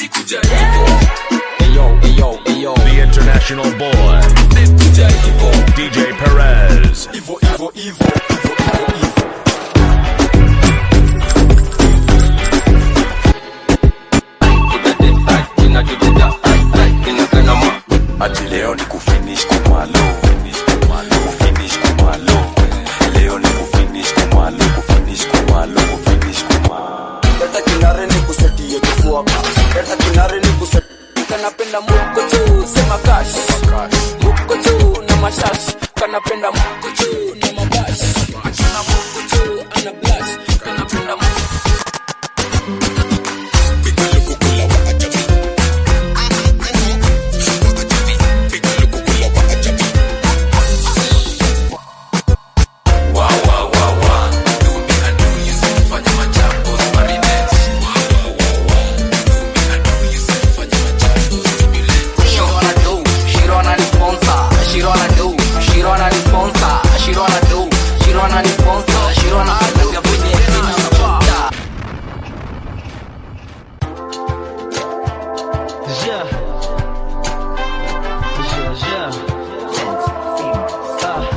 nilikuja hivo Ayo, ayo, ayo. The international boy, nilikuja hivo DJ Perez. hivo hivo hivo hivo hivo hivo ati leo ni kufinish kumalo kufinish kumalo leo ni kufinish kumalo kufinish kumalo kufinish kumalo leta kinare ni kusetie kifuaka leta kinare ni kusetie kanapenda muko juu sema kash muko juu na mashash kanapenda muko juu na mabash na muko juu ana blush kanapenda muko She wanna do, she wanna ni sponsor. She wanna do, she wanna ni sponsor. She wanna do, she wanna ni sponsor. She wanna peleka kwenye insta. Yeah. Yeah, yeah. Ah.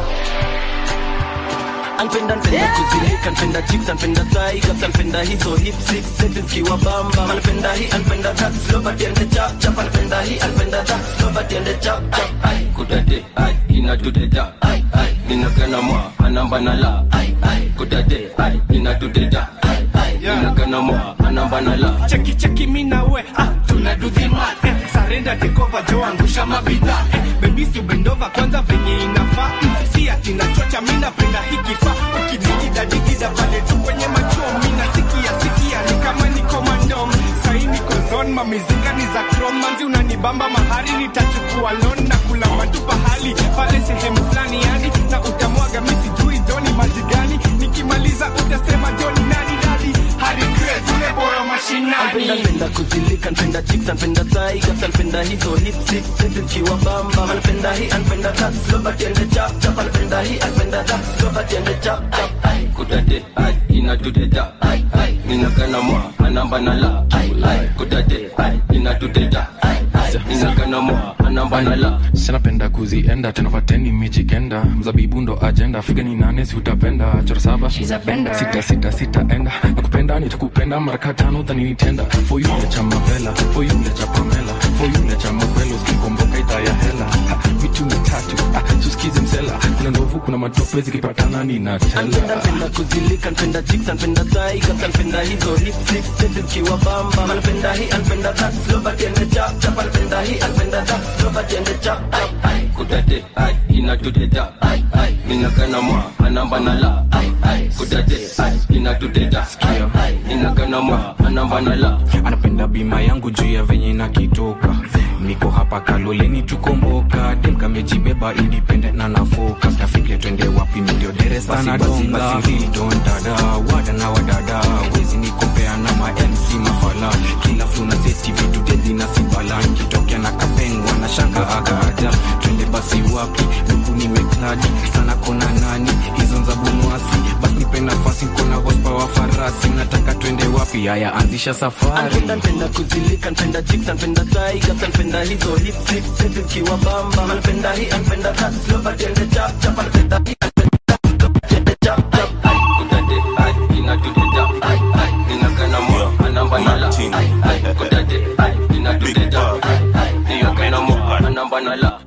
Anpenda npenda kuzilika npenda chips anpenda tigers anpenda hizo hip six sexes kiwa bamba anpenda hii anpenda that slow but ende chap chap anpenda hii anpenda that slow but ende chap chap ai kudade ai inatudeda ai ai ninagana mwa anamba na la ai ai kudade ai inatudeda ai ai ninagana mwa anamba na la cheki cheki mi na we ah, tuna do the math eh, sarenda tekova jo angusha mabidha eh, baby si bendova kwanza venye inafaa mm, si ati nachocha mi napenda hikifaa ukidikida dikida pale tu kwenye macho mi nasikia sikia ni kama niko mandom sahi niko zon mamizinga ni za krom manzi unanibamba mahari nitachukua lon na kula matu pahali pale sehemu fulani yani na utamwaga mi sijui joni maji gani nikimaliza utasema joni nani dadi hari Grace, ule boyo Anpenda mashinani npenda kuzilika npenda chips anpenda tigers anpenda hizo hip six sexes kiwa bamba anpenda hii anpenda that slow but ende chap chap anpenda hii anpenda that slow but ende chap chap ai kudade ai inatudeda ai ai ninagana mwa anamba na la ai ai kudade ai inatudeda ai ai ninagana mwa anamba na la sinapenda kuzienda tena fateni mijikenda mzabibu ndo ajenda figa ni nane si utapenda chora saba sita sita sita enda nakupenda nitakupenda maraka tano dhani nitenda for you lecha mavela for you lecha pamela for you lecha mapelo zikikomboka idhaa ya hela Ha, mitu mitatu ah, suskizi msela kuna ndovu kuna matope zikipatana ninatela Anpenda npenda kuzilika npenda chicks anpenda tigers anpenda hizo hip six sexes kiwa bamba anpenda hii anpenda that slow but ende chap chap anpenda hii anpenda that slow but ende chap chap ai kudade ai inatudeda ai ai ninagana mwa anamba na la ai ai kudade ai inatudeda ai ai ninagana mwa anamba na la anapenda bima yangu juu ya venye nakitoka niko hapa kaloleni tukomboka demkamejibeba independent na na focus nafikiria twende wapi mindio deresa na donga don dada wada na wadada wezi nikompea na ma mc mafala kila flu na seti vitu dedi na sibala kitokea na kapengwa na shanga agaja twende basi wapi huku nimekladi sana kona nani hizo nza bunwasi basi nipe nafasi nkona hospa wa farasi nataka twende wapi haya anzisha safari Anpenda npenda kuzilika npenda chicks anpenda tigers anpenda hizo hip six sexes kiwa bamba anpenda hii anpenda that slow but ende chap chap anpenda hii anpenda that slow but ende chap chap ai kudade ai inatudeda ai ai ninagana mwa anamba na la ai ai kudade ai inatudeda ai ai ninagana mwa anamba na la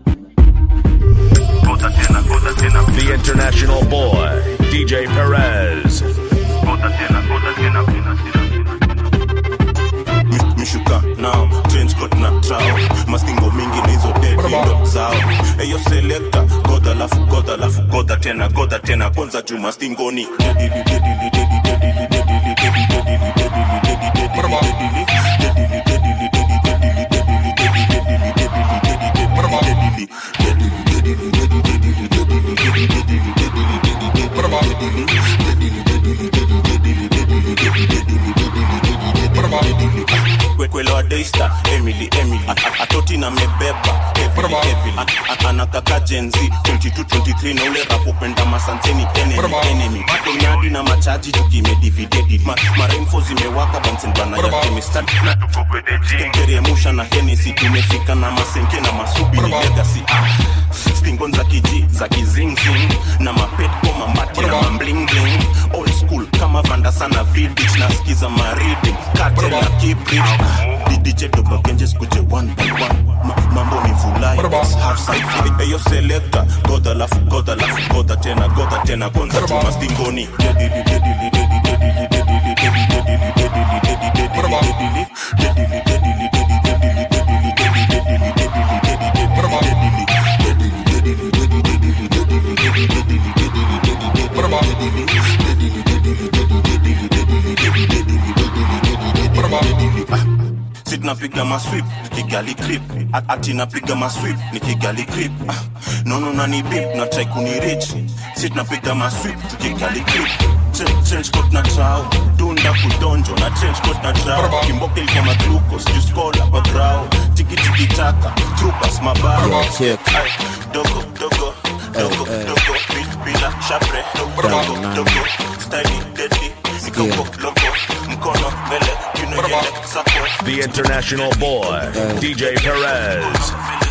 The international boy, DJ Perez. Mi- mishuka nao change coat na trao mastingo mingi na hizo dedindo zao eyo selekta godha lafu godha lafu godha tena godha tena kwanza juu mastingoni dedili dedili dedili dedili dedili dedili dedili dedili dedili dedili dedili dedili daystar emily emily A- atoti na mebeba heavily heavily A- a- anakaka jenzi 2223 na ule rapopenda masanseni enemy enemy konyadi na machaji tukimedividedi Ma- maremfo zimewaka bansenbana ya kemistad teremusha na henesi tumefika na masenke na masubi ni legasi ah. stingon za kiji za kizingzing na mapetko mamati na mamblingling old school kama vanda sana vidich na skiza maridi kate na kibrit didije dobagenje skuje one by one Ma, mambo ni vulai let's have some eyo selector goda lafu goda lafu goda tena goda tena kwanza chuma stingoni dedili dedili dedili dedili dedili dedili dedili dedili dedili dedili dedili si tunapiga maswip kigali clip At- ati napiga maswip ni kigali clip ah, nono nani bip na try kunirich si tunapiga maswip tukigali clip Chen- change coat na trao dunda kudonjo na change coat na trao kimboka ilikuwa maglucose juice cola kwa grao tiki tiki taka troopers mabao Yeah, check. Ay, dogo dogo dogo dogo bi- bila shapre dogo dogo dogo style deadly mikoko logo mkono mbele kiuno yele sako The international boy, DJ Perez.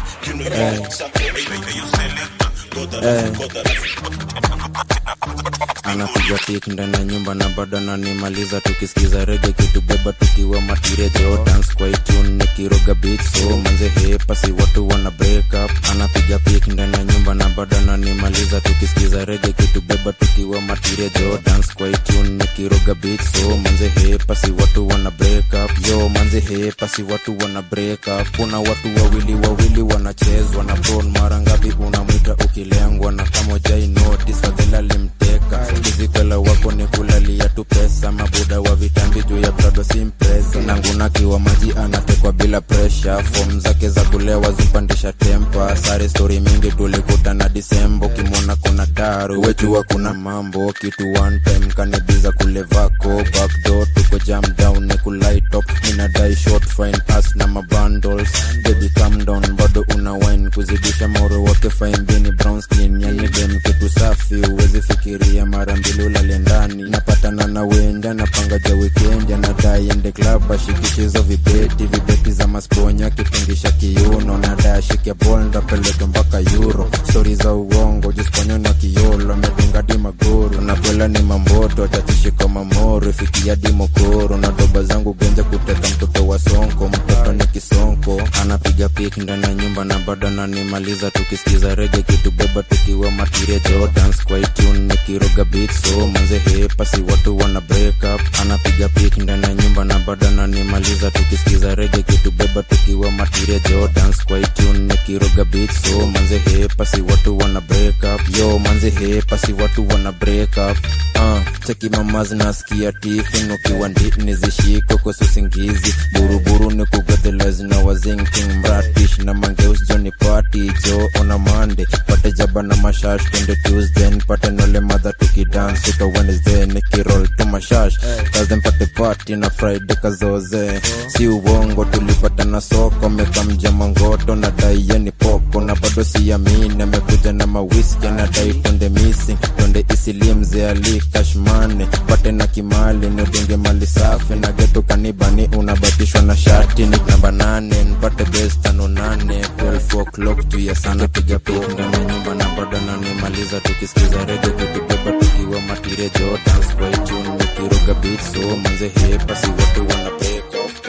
anapiga pik ndani ya nyumba na bado ananimaliza tukisikiza rege kitubeba tukiwa matirejo dance kwa itune nikiroga beat so manze hepasi watu wana break up anapiga pik ndani ya nyumba na bado ananimaliza tukisikiza rege kitubeba tukiwa matirejo dance kwa itune nikiroga beat so manze hepasi watu wana break up yo manze hepasi watu wana break up kuna watu wawili wawili wanachezwa na bron mara ngapi unamwita ukilengwa na kama jai notice fadhela limteka kizikwela wako ni kulalia tu pesa mabuda wa vitambi juu ya brado simpresa nangunakiwa maji anatekwa bila presha fom zake za kulewa zimpandisha tempa sare stori mingi tulikutana disembo kimwona kuna daru wejua kuna mambo kitu one time kanibiza kulevako backdoor tuko jam down ni kulight up inadai short fine pass na mabundles baby calm down bado una wine kuzidisha moro wote fine bini brown skin yani dem kitu safi uwezi fikiria mara mbili ulale ndani napatana na wenda napanga ja weekend anadai ende club ashikichizo vibeti vibeti za masponya kipungisha kiuno nadai ashike bol ndapeleke mpaka euro stori za uongo jisponyo na kiolo amedunga di magoro nakwela ni mamboto atachishika mamoro ifikia di mokoro na doba zangu genja kuteka mtoto wa sonko mtoto ni kisonko anapiga pik ndani ya nyumba na bado ananimaliza tukisikiza rege kitubeba tukiwa matirejo dance kwa itune nikiroga beat so manze hepasi watu wana break up anapiga pik ndani ya nyumba na bado ananimaliza tukisikiza rege kitubeba tukiwa matirejo dance kwa itune nikiroga beat so manze hepasi watu wana break up yo manze hepasi watu wana break up uh, cheki mama zinasikia tifin ukiwa ndini zishiko kosusingizi buruburu ni kugadhelezi na wazinking mratish na mangeus joni party jo ona mande pate jaba na mashash twende tuesday pate nole madha tukidance uka wednesday nikirol tu mashash kaze mpate party na friday kazoze si uongo tulipata na soko mekamja mangoto na dai yeni poko na bado siamini amekuja na mawiski anadai twende missing twende isilimze ali kashmane pate na kimali nidunge mali safi na getu kanibani unabatishwa na shati ni namba nane npate bes tano nane 12 o'clock juu ya sana piga pik ndani ya nyumba na bado nanimaliza tukisikiza rege kitubeba tukiwa matirejo dance kwa itune nikiroga beat so manze hepasi watu wana break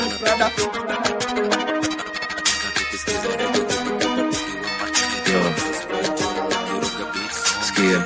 off Sikia.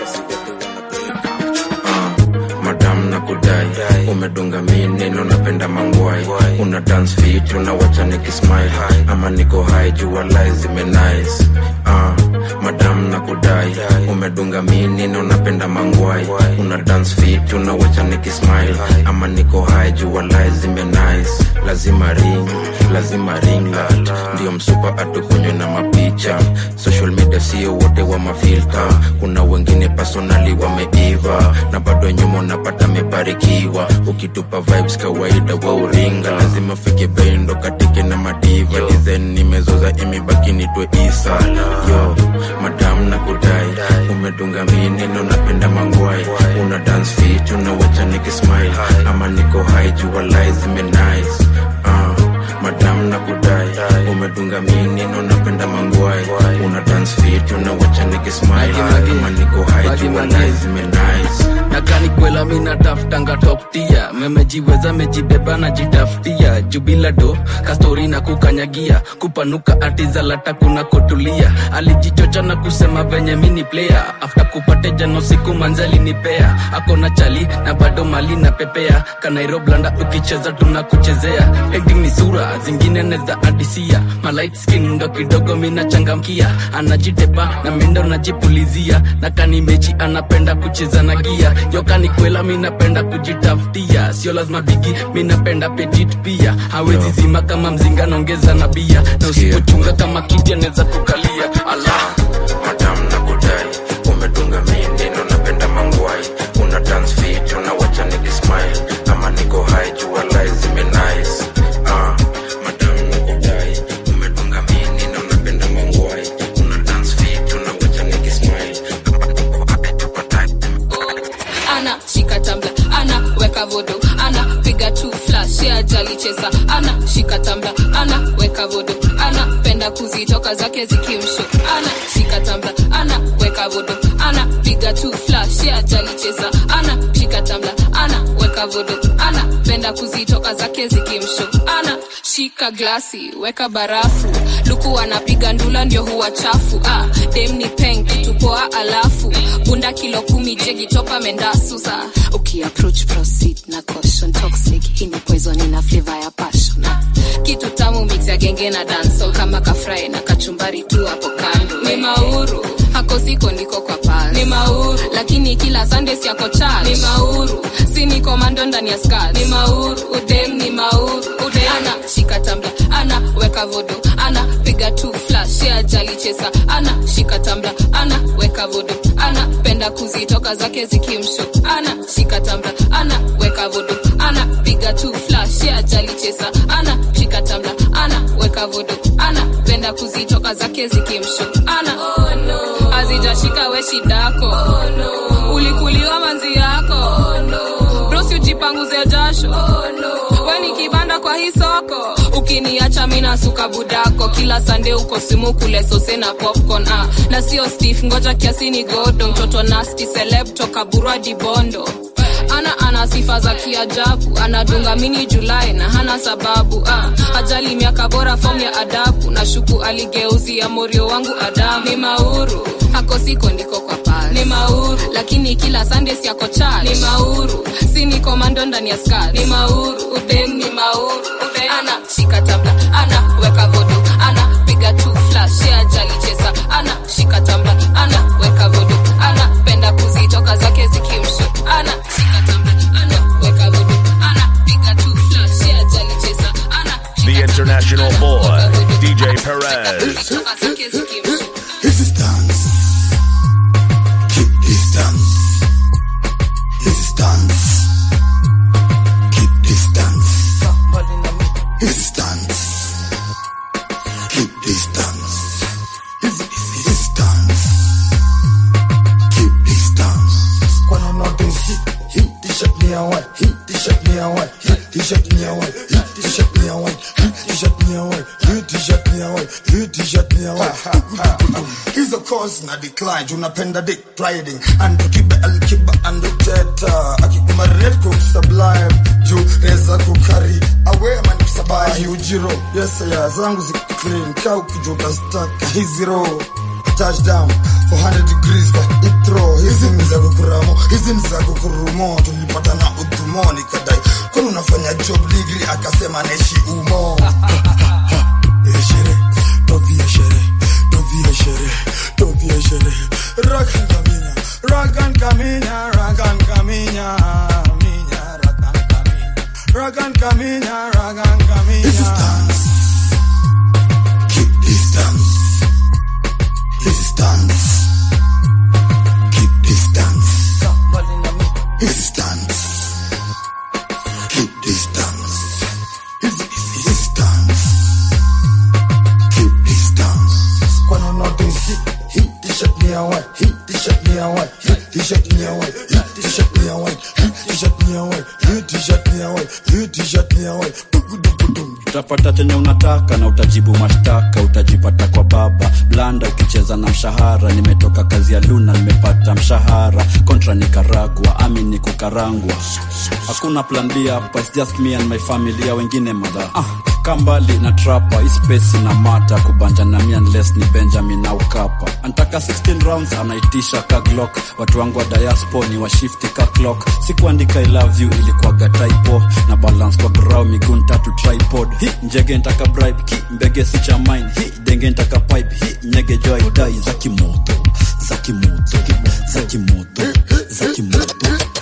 Ah, madam na kudai umedunga mi neno napenda mangwai una dance fit unawacha nikismile ama niko high jua lai zimenice ah, madam na kudai umedunga mi neno napenda mangwai una dance fit unawacha nikismile ama niko high jua lai zimenice lazima ring lazima ringlat ndio msupa atukunywe na mapicha social media sio wote wa mafilta kuna wengine personali wameiva na bado nyuma unapata mebarikiwa ukitupa vibes kawaida wa uringa lazima fike bendo katike na madiva design nimezoza imebaki nitwe isa yo madam na kudai umedunga mineno napenda mangwai una dance fit unawacha nikismile ama niko high jua lai zime nice uh, madam na kudai umedunga mineno napenda mangwai una dance fit unawacha nikismile ama niko high jua lai zime nice nakanikwela minatafutanga toptia memejiweza mejibeba na jitafutia jubila do kastori na kukanyagia kupanuka atizalata kuna kotulia alijichocha na kusema venye mini player afta kupate jano siku manzali nipea akona chali na bado mali na pepea kanairoblanda ukicheza tunakuchezea acting ni sura zingine neza adisia malight skin ndo kidogo minachangamkia anajitepa na mindo najipulizia na kanimechi anapenda kucheza na gia yoka kwela minapenda kujitafutia sio lazima bigi minapenda petit pia hawezi zima kama mzinga naongeza na bia na usipochunga kama kiti anaweza kukalia ala madam na kudai umedunga mineno napenda mangwai una dance fit unawacha nikismile ama niko high jua lai zime nice uh, madam na kudai umedunga mineno napenda mangwai una dance fit unawacha nikismile ana shika tambla ana weka vodo ana piga tu flash ya jali chesa ana shika tambla ana weka vodo ana penda kuzitoka zake zikimsho ana shika tambla ana weka vodo ana piga tu flash ya jali chesa ana shika tambla ana weka vodo ana penda kuzitoka zake zikimsho ana shika glasi weka barafu luku anapiga ndula ndio huwa chafu ah, dem ni peng kitupoa alafu bunda kilo kumi jegi topa mendasusa ukiapproach proceed na caution toxic hii ni poison ina flavor ya passion ah, kitu tamu mix ya genge na dancehall kama kafrai na kachumbari tu hapo kando ni mauru hako siko ndiko kwa pasi ni mauru lakini kila sunday siako church ni mauru si ni komando ndani ya skirt ni mauru udem ni mauru udem ana shika tambla ana weka vodo ana piga tu flash ya jali chesa ana shika tambla ana weka vodo ana penda kuzitoka zake zikimsho ana shika tambla ana weka vodo ana piga tu flash ya jali chesa ana shika tambla ana weka vodo ana penda kuzitoka zake zikimsho ana oh, no. azijashika we shidako oh, no. ulikuliwa manzi yako oh, no. brosi ujipanguze jasho oh, no. we ni kibanda kwa hii soko ukiniacha mina suka budako kila sande uko simu kule sose na popcorn ah. na sio stef ngoja kiasi ni godo mtoto nasti seleb toka burwa dibondo ana ana sifa za kiajabu anadunga mini julai na hana sababu ah. ajali miaka bora fom ya adabu na shuku aligeuzia morio wangu adamu ni mauru hako siko ndiko kwa pasi ni mauru lakini kila sande siako chach ni mauru si ni komando ndani ya skat ni mauru udem ni mauru udem ana shika tabla ana weka vodo ana piga tu flash ya jali chesa ana shika tabla ana weka vodo ana penda kuzitoka zake zikimsho ana shika tabla ana weka vodo ana piga tu flash ya jali chesa ana The international boy, DJ Perez. toka zake zikimsho Resistance. Keep distance. Resistance. Keep distance. Resistance. Keep distance. Resistance. Keep distance. When I'm not this heat, heat t-shirt me away, heat t-shirt me away, heat t-shirt me away, heat t-shirt me away, heat t-shirt me away, heat t-shirt me away, heat t-shirt me away. hizo cause na decline unapenda dick riding and kibe alkiba and teta akikuma red cook sublime juu reza kukari awe man kusabai ujiro yes ya zangu zi clean kau kijuka staka hizi row touchdown 400 degrees kwa itro hizi ni za kukuramo hizi ni za kukurumo tulipata na udhumo nikadai kwani unafanya job degree akasema neshi umo Eshere, tovie shere, tovie shere, tovie shere. Rakan kaminya, rakan kaminya, rakan kaminya, minya, rakan kaminya, rakan kaminya, rakan kaminya. Resistance, a white, hit t-shirt me a white, hit t-shirt me a white, hit t-shirt me a white, hit t-shirt me a white, hit t-shirt me a white. utapata chenye unataka na utajibu mashtaka utajipata kwa baba blanda ukicheza na mshahara nimetoka kazi ya luna nimepata mshahara kontra nikaragwa ami ni kukarangwa hakuna plan b hapa it's just me and my familia wengine madha ah, kambali na trapa ispesi na mata kubanja na mi unless ni benjamin au kapa antaka 16 rounds anaitisha ka glock watu wangu wa diaspo ni washifti ka clock sikuandika i love you ilikuwaga typo na balance kwa grau miguu tatu tripod hi njege ntaka bribe ki mbege si cha mine hi denge ntaka pipe hi nyege jo aidai za kimoto za kimoto za kimoto za kimoto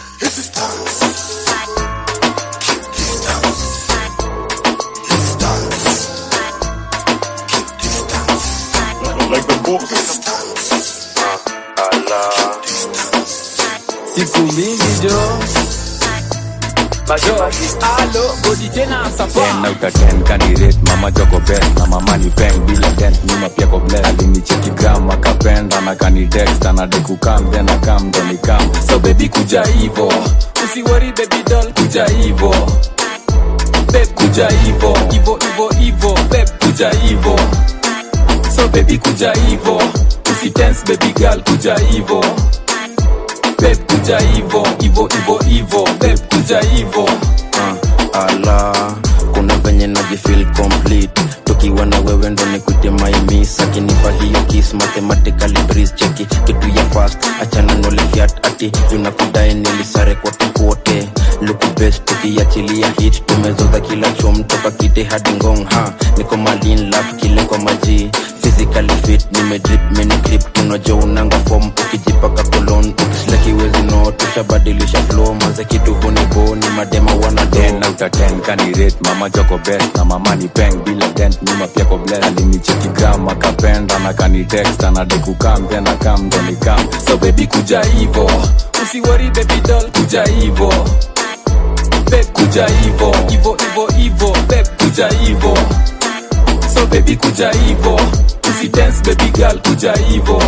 Like the boss. siku mingi jo bajo alo godi tena sapa ten out of ten candidate mama joko best na mama ni peng bila dent nyuma pia ko bless alinicheki gram akapenda na kani text anade kukam then akam ndo nikam so baby kuja hivo usiwori baby doll kuja hivo beb kuja hivo hivo hivo hivo beb kuja hivo so baby kuja hivo usitense baby girl kuja hivo beb kuja hivo hivo hivo hivo beb kuja hivo uh, ala kuna venye najifil complete tukiwa na wewe ndo nikute maimis akinipa hiyo kis mathematically breeze cheki kitu ya fast achana nolehiat ati tunakudai nilisare kote kote luku best tukiachilia hit tumezoza kila chom toka kite hadi ngong ha niko malin lap kile kwa maji physically fit nimedrip meni grip tunajo unanga form ukijipaka kolon ukislakiwezi no tushabadilisha flow manze kitu hunibo ni madema wanado ten out of ten candidate mama joko best na mama ni peng bila dent nyuma pia ko bless alinicheki gram akapenda na kani text anade kukam then akam ndo nikam so baby kuja hivo usiwori baby doll kuja hivo beb kuja hivo hivo hivo hivo beb kuja hivo so baby kuja hivo usidance baby girl kuja hivo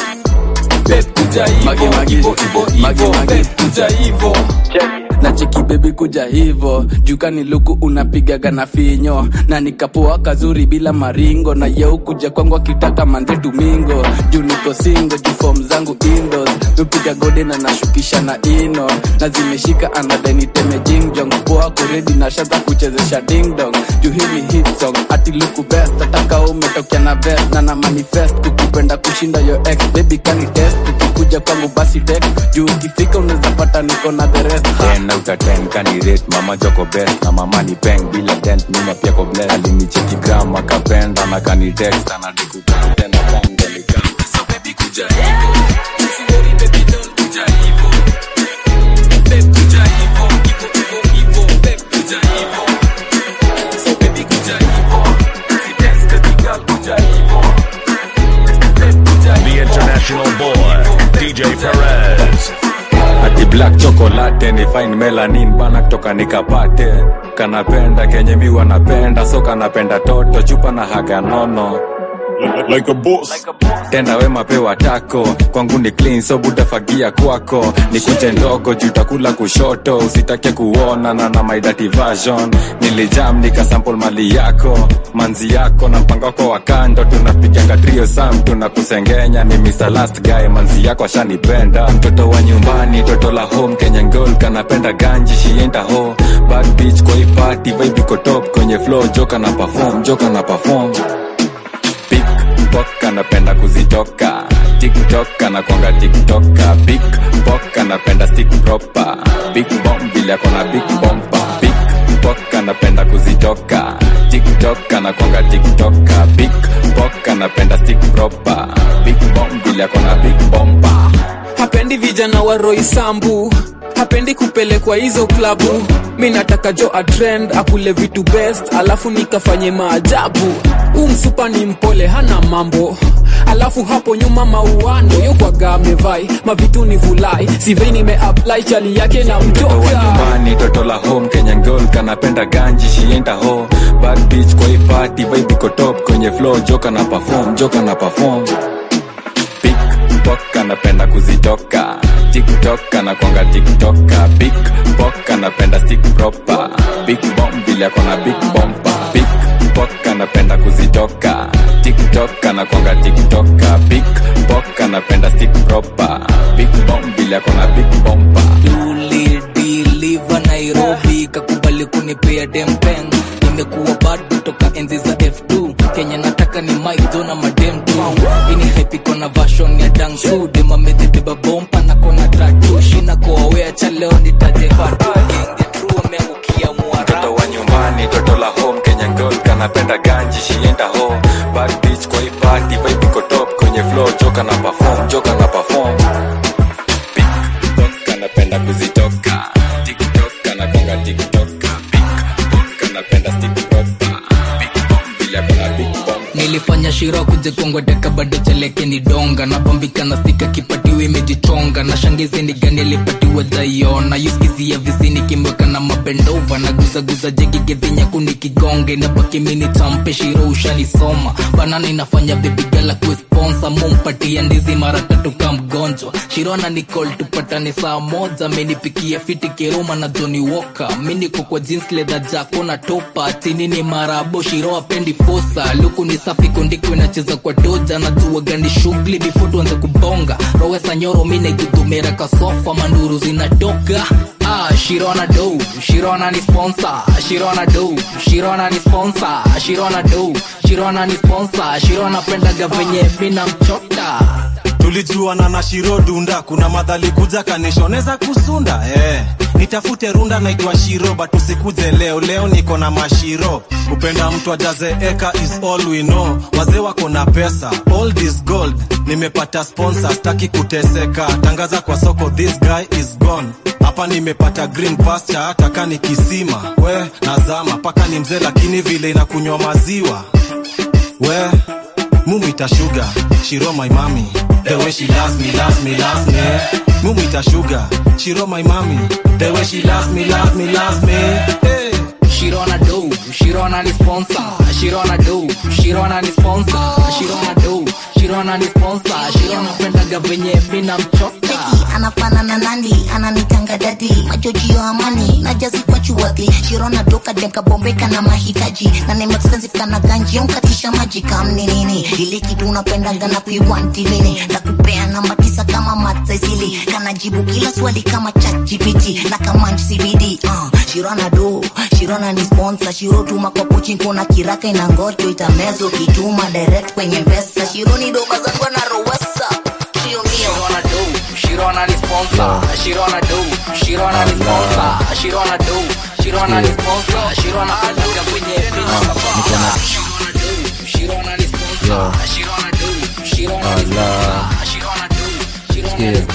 beb kuja hivo hivo hivo hivo beb kuja hivo na cheki bebi kuja hivo jukani luku unapigaga na finyo na nikapoa kazuri bila maringo na yeu kuja kwangu akitaka manze tumingo juu niko singo juu fom zangu indos mepiga gode na nashukisha na ino na zimeshika anadeniteme jingjong poa kuredi na shata kuchezesha dingdong juu hii ni hit song ati luku best ataka umetokea na vest na na manifest kukupenda kushinda yo ex baby kani test ukikuja kwangu basi text juu ukifika unaweza pata niko na the rest ha. ten out of ten candidate mama joko best na mama ni peng bila dent nyuma pia ko bless alinicheki gram akapenda na kani text anade kukam then akam ndo nikam so baby kuja hivo usiwori baby doll kuja hivo beb kuja hivo hivo hivo hivo beb kuja hivo so baby kuja hivo usidance baby girl kuja hivo beb kuja The international boy, DJ Perez. ati black chocolate ni fine melanin bana kutoka nikapate kanapenda kenye mi wanapenda so kanapenda toto chupa na haga nono like a boss tenda wema pewa tako kwangu ni clean so butafagia kwako ni kuche ndogo jutakula kushoto usitake kuona na na my dirty version nilijam nikasample mali yako manzi yako na mpango wako wa kando tunapiganga trio sam tunakusengenya ni Mr. last guy manzi yako ashanipenda mtoto wa nyumbani toto la home Kenyan girl kanapenda ganji shienda ho bad bitch kwa hii party vibe iko top kwenye flow joka na perform joka na perform Pickpock anapenda kuzitoka tiktok anakwanga tiktoka Pickpock anapenda stick proper big bomb vile akona big bomba Pickpock anapenda kuzitoka tiktok anakwanga tiktoka Pickpock anapenda stick proper big bomb vile akona big bomba hapendi vijana wa roisambu hapendi kupelekwa hizo klabu mi nataka jo atrend akule vitu best alafu nikafanye maajabu huu msupa ni mpole hana mambo alafu hapo nyuma mauano yokwaga amevai mavitu ni vulai sivei nimeapply chali yake na mtoto wa mtoka nyumbani toto la home kenyan girl kanapenda ganji shienda ho bad bitch kwa hii party vibe iko top kwenye flow joka na perform joka na perform pok anapenda kuzitoka tiktok anakwanga tiktoka big pok anapenda stick proper big bomb vile akona big bomba big pok anapenda kuzitoka tiktok anakwanga tiktoka big pok anapenda stick proper big bomb vile akona big bomba ulidiliva nairobi kakubali kunipea dempeng nimekuwa bado toka enzi za f2 kenya nataka ni maizo na madem tu ini hepiko na vashon ya dangsu demamezibeba bompa na kona tatu shina koawea cha leo nitajefatu genge tru ameangukia mtoto wa nyumbani toto la home kenya girl kanapenda ganji shienda home bad bitch kwa hii party vibe iko top kwenye flow joka na perform joka na perform big pok anapenda kuzitoka tiktok anakwanga tiktoka big pok anapenda stick proper big bomb vile akona big bomb nilifanya shira kujekongwateka bado cheleke ni donga napambika na stika kipatiwa imejichonga na shangizi ni gani alipatiwa jaiona yuskizia visini kimweka na mabendova na guzaguza jegigedhinya kuni kigonge na pakimini champe shiro ushanisoma banana inafanya bebigala kuesponsa mumpatia ndizi mara tatu ka mgonjwa shirona nicol tupatane saa moja amenipikia fiti kiruma na joni woka miniko kwa jeans leather jako na topa chini ni marabo shiro apendi fosa luku ni safi kondiko inacheza kwa doja na jua gani shughuli before tuanze kubonga rowesa nyoro minegudumera kasofa manduru zinatoka Ah, Shirona do, Shirona ni sponsor, Shirona do, Shirona ni sponsor, Shirona do, Shirona ni sponsor, Shirona pendaga venye mina mchota. tulijuana na shiro dunda kuna madhali kuja kanishoneza kusunda eh. nitafute runda naitwa shiro but usikuje leo leo niko na mashiro kupenda mtu ajaze eka is all we know wazee wako na pesa all this gold nimepata sponsor staki kuteseka tangaza kwa soko this guy is gone hapa nimepata green pasture hata kani kisima we nazama paka ni mzee lakini vile inakunywa maziwa we mumita sugar shiro my mami the way she loves me loves me loves me mumita sugar shiro my mami the way she loves me loves me loves me hey. Shirona do, Shirona ni sponsor, Shirona do, Shirona ni sponsor, Shirona do, Shirona ni sponsor, Shirona pendaga venye mina mchota. anafanana nani ananitanga dadi majojio amani najazi kwa chuwadhi shirona doka demka bombeka na mahitaji na name expensive kana ganji onkatisha maji kamni nini ili kitu unapendanga na kuiwanti nini na kupea namba tisa kama matsaisili kanajibu kila swali kama chat gpt na kama cbd uh, shirona do shirona ni sponsor shiro tuma kwa pochi kuna kiraka ina ngoto itamezo kituma direct kwenye mpesa shironi doba zangu na rowesa Shio mio. Shirona do, Shirona ni sponsor, Shirona do, Shirona ni sponsor, Shirona do, Shirona ni sponsor, Shirona pendaga venye mina mchota. Shirona do, Shirona ni sponsor, Shirona do, Shirona ni sponsor, Shirona do, Shirona ni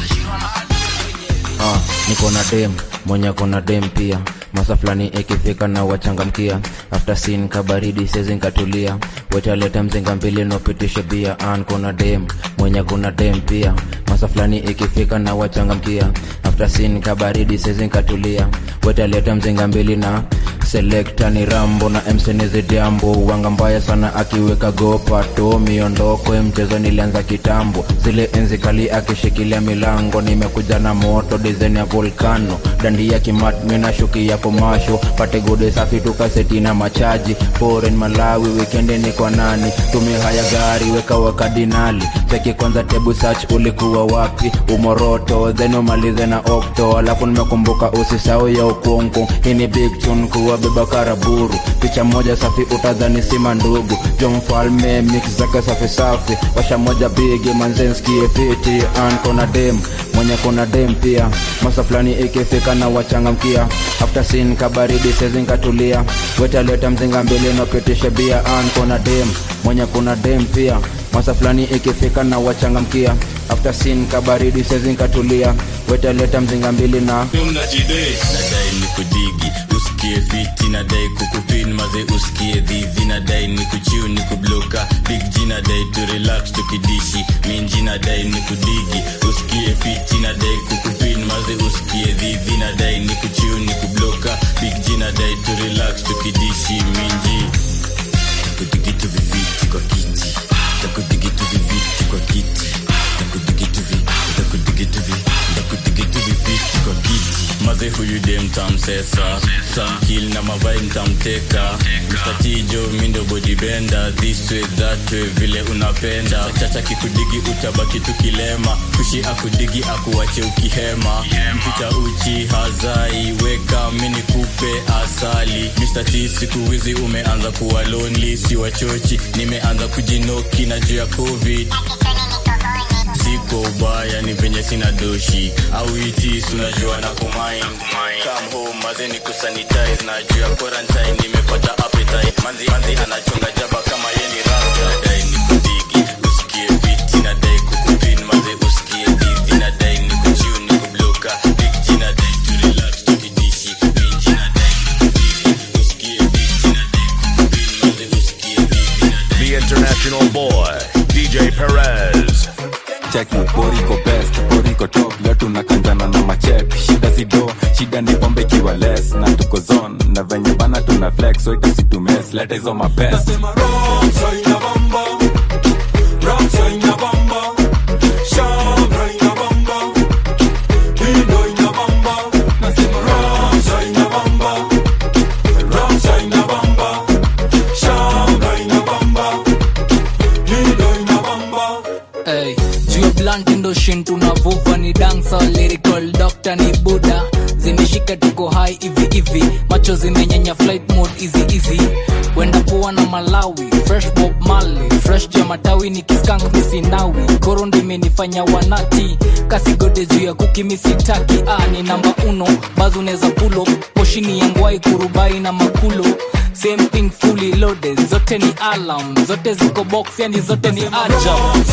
Ah, niko na dem mwenye kona dem pia masa fulani ikifika na wachangamkia after sin kabaridi sezi nkatulia wetaleta mzinga mbili nopitishe bia an kuna dem mwenye kuna dem pia masa fulani ikifika na wachangamkia after sin kabaridi sezi nkatulia wetaleta mzinga mbili na selekta ni rambo na msenizi jambo wanga mbaya sana akiweka gopa to miondoko mchezo nilianza kitambo zile enzi kali akishikilia milango nimekuja na moto dizen ya volkano dandia kimat mina shuki ya komasho pate gode safi tukaseti na machaji foreign malawi wikendi ni kwa nani tumia haya gari weka wakadinali cheki kwanza tebu search ulikuwa wapi umoroto then umalize na okto alafu nimekumbuka usisau ya ukungu hii ni big tune kuwa beba karaburu picha moja safi utadhani sima ndugu jo mfalme mix zake safi safi washa moja bigi manzenskie fiti an kona dem mwenye kona dem pia masa fulani ikifika na wachangamkia after sin kabaridi sezinkatulia wetaleta mzinga mbili napitishe bia an kona dem mwenye kuna dem pia masa fulani ikifika na wachangamkia after sin kabaridi sezinkatulia wetaleta mzinga mbili na mnajidai nadai ni kudigi usikie fiti nadai kukupin maze usikie dhivi nadai ni kuchiu ni kubloka big g nadai tu relax tukidishi minji nadai ni kudigi usikie fiti nadai kukupin maze usikie dhivi nadai ni kuchiu ni kubloka big g nadai tu relax tukidishi minji takudigitu viviti kwa kiti takudigitu viviti kwa kiti ntamsesa tamkil na mavai ntamteka mstatijo mindo bodibenda this way that way vile unapenda chacha kikudigi utabaki tukilema kushi akudigi akuwache ukihema mficha uchi hazai weka mini kupe asali Mr. T siku hizi umeanza kuwa lonely si wachochi nimeanza kujinoki na juu ya covid siko ubaya ni venye sina doshi au itis unajua na kumind come home maze ni kusanitize na juu ya quarantine nimepata appetite manzi manzi anachonga jaba kama ye ni rasta dai ni kudigi usikie fiti na dai kukupin maze usikie divi na dai ni kuchiu ni kubloka big G na dai to relax tukidishi minji na dai ni kudigi usikie fiti na dai kukupin maze usikie divi na The international boy, DJ Perez. cheki boriko best boriko top leo tunakanjana na machep shida sido shida ni pombe ikiwa less na tuko zone na venye bana tuna flex so itasitumes leta hizo mapest Hey, juu ya blunt ndo shin tunavuva ni dansa lyrical doctor ni buda zimeshika tuko hai hivi hivi macho zimenyenya flight mode easy easy wenda poa na malawi fresh bob mali fresh juu ya matawi ni kiskank misinawi koro ndo imenifanya wanati kasigode juu ya kuki misitaki ah, ni namba uno bazo unaweza pulo poshini yangwai kurubai na makulo same thing fully loaded zote ni alarm zote ziko box yani zote ni ajab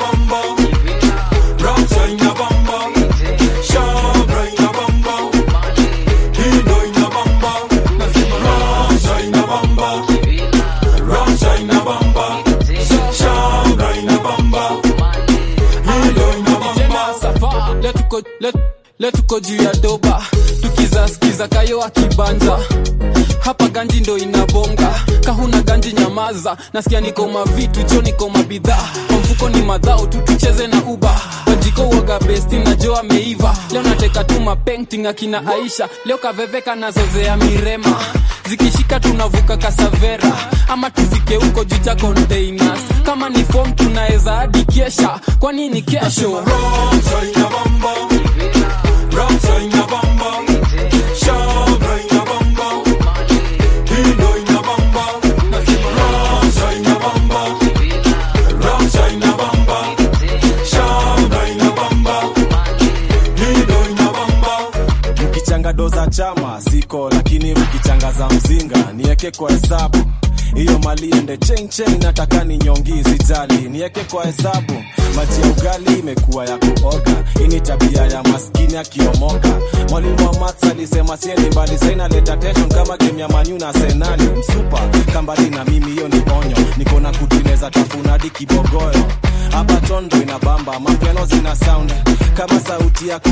letuko let, letuko juu ya doba tukizaskiza kayo akibanja hapa ganji ndo inabonga kahuna ganji nyamaza nasikia niko mavitu cho niko mabidhaa kwa mfuko ni madhao tu tucheze na uba wajiko uoga besti na jo ameiva leo nateka tu mapenting akina aisha leo kaveveka nazozea mirema zikishika tunavuka kasavera ama tufike huko juu cha containers kama ni fom tunaweza hadi kesha kwani ni kesho mkichanga do za chama ziko lakini mkichanga za mzinga nieke kwa hesabu hiyo mali ende chain chain nataka ni nyongi sijali nieke kwa hesabu maji ya ugali imekuwa ya kuoga hii ni tabia ya maskini akiomoka mwalimu wa mats alisema siendi mbali sainaleta tension kama game ya manyu na senali msupa kambali na mimi hiyo ni onyo niko na kutineza tafunadi kibogoyo hapa tondo ina bamba mapiano zina sound kama sauti yako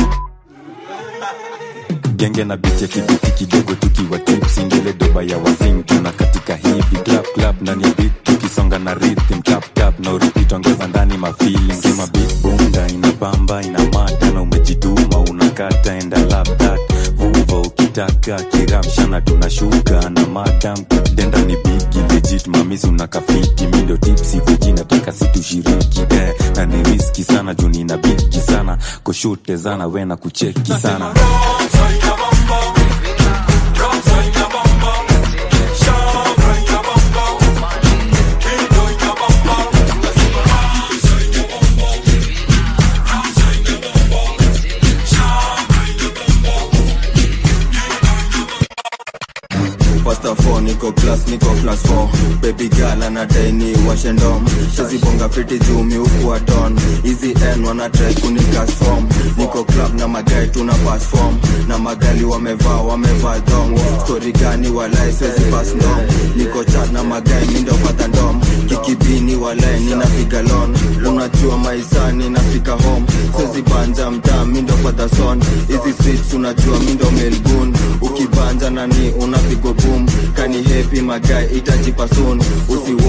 genge na biche kibiti kidogo tukiwa tips ingele doba ya wazing tuna katika hivi clap clap ndani ya beat tukisonga na rhythm tap tap na repeat ongeza ndani ma feeling kama beat bunda ina bamba ina mata na umejituma unakata enda lap that vuva ukitaka kiramshana tunashuka na madam denda ni bigi legit mamisi unakafiti mi ndio tipsi veji nataka situshiriki eh, na ni riski sana juu nina bigi sana kushute zana we na kucheki sana Pasta 4 niko class niko class 4 baby girl anadai ni washendom shazibonga fiti jumi huku aton hizi n wana try kunikas form niko club na magai tuna pass form na magali wamevaa wamevaa dom story gani walai swezi pass ndom niko chat na magai mindo pata ndom kikibini walai ninapiga lon unajua maisani nafika home swezi banja mtaa mindo pata son hizi streets unajua mindo melgun ukibanja nani unapigwa boom kani happy magai itajipa soon usiwo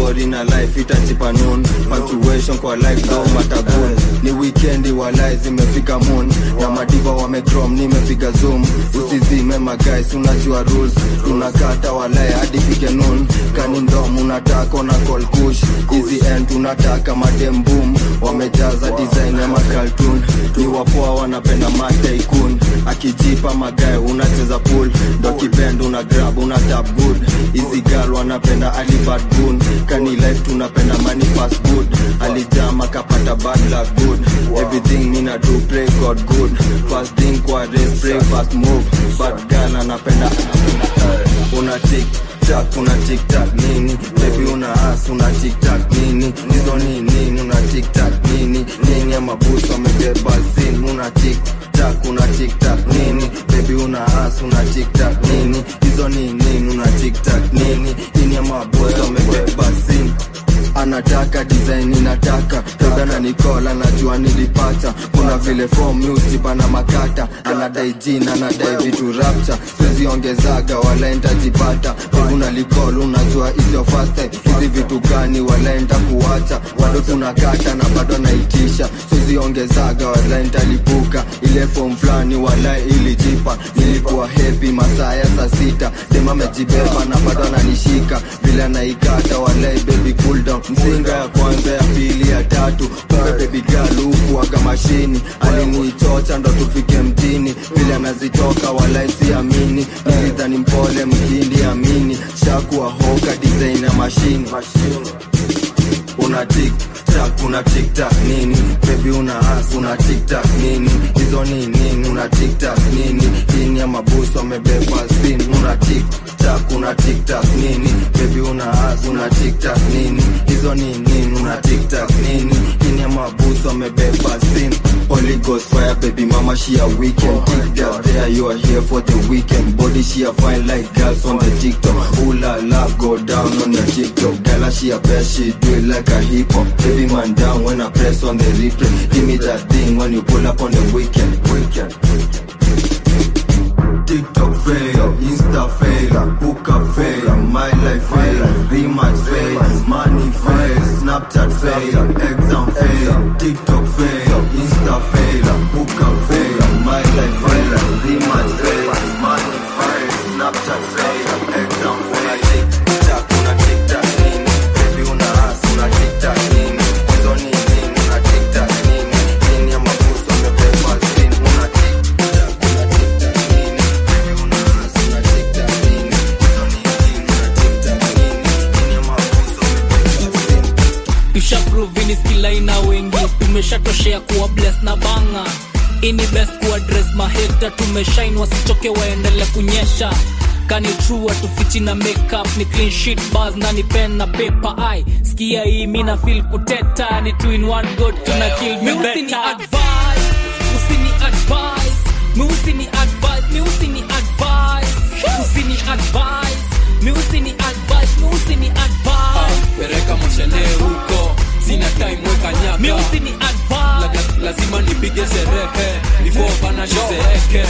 story na life itachipa noon punctuation kwa life though matagun ni weekendi walai zimefika moon na madiva wamecrom nimepiga zoom usizime magais unajua rules tunakata walai hadi fike noon kani ndom unataka na call kush easy end tunataka madem boom wamejaza design ya makaltun ni wapoa wanapenda mataikun akijipa magae unacheza pool ndo kibend una grab una tap good easy girl wanapenda alibad gun kani life tunapenda money fast good alijama kapata bad luck good everything mina do pray god good fast thing kwa race pray fast move bad girl anapenda una tick tak una tick tak nini baby una as una tick tak nini hizo ni nini una tick tak nini nini ama busu amebeba zin una tick tak una tick tak nini baby una as una tick tak nini hizo ni nini una tick tak nini nini ama busu amebeba zin anataka design inataka toda na nikola najua nilipata kuna vile form music bana makata anadai jina anadai vitu rapcha siziongezaga wala ntajipata una likol unajua hizo first time hizi vitu gani wala nta kuacha bado tunakata na bado naitisha siziongezaga wala ntalipuka ile form fulani wala ilijipa nilikuwa happy masaa ya saa sita dem amejibeba na bado ananishika vile anaikata walai baby cool down mzinga ya kwanza ya pili ya tatu kumbe baby girl huku aga mashini alinichocha ndo tufike mjini vile anazitoka walai siamini nilidhani mpole mkindi amini shakuwa hoka design ya mashini una tik tak una tik tak nini baby una as una tik tak nini hizo ni nini una tik tak nini ini ya mabusu amebeba sin una tik tak una tik tak nini baby una as una tik tak nini hizo ni nini una tik tak nini ini ya mabusu amebeba sin Holy Ghost fire baby mama she a weekend Tik that there you are here for the weekend Body she a fine like girls on the TikTok Ooh la la go down on your TikTok Girl she a best she do it like a hip hop Baby man down when I press on the replay Give me that thing when you pull up on the weekend Weekend TikTok fail, Insta fail, hook up fail, my life fail, rematch fail, money fail, Snapchat fail, exam fail, TikTok fail, Insta fail, hook up fail, my life fail, rematch fail, money fail, Snapchat fail, exam fail. TikTok, una TikTok nini? Baby una ass, una TikTok nini? Hizo ni nini? Una TikTok nini? Nini ya mabusu amebeba sin? Una TikTok, una TikTok nini? Baby una ass, una TikTok nini? Hizo ni nini? Una TikTok nini? Nini ya mabusu amebeba sin? tushaprovini skilaina wengi tumeshatoshea kuwa bless na banga ini best kuwa dress maheta tumeshain wasichoke waendele kunyesha kani true atufichi na makeup ni clean sheet bars na ni pen na paper ai skia hii mina feel kuteta ni two in one good tuna kill me Usini better advice usini advice mi usini advice mi usini advice usini advice mi usini advice mi usini advice pereka moshene huko sina time weka nyaka mi usini advice La- lazima nipige sherehe before bana nizeeke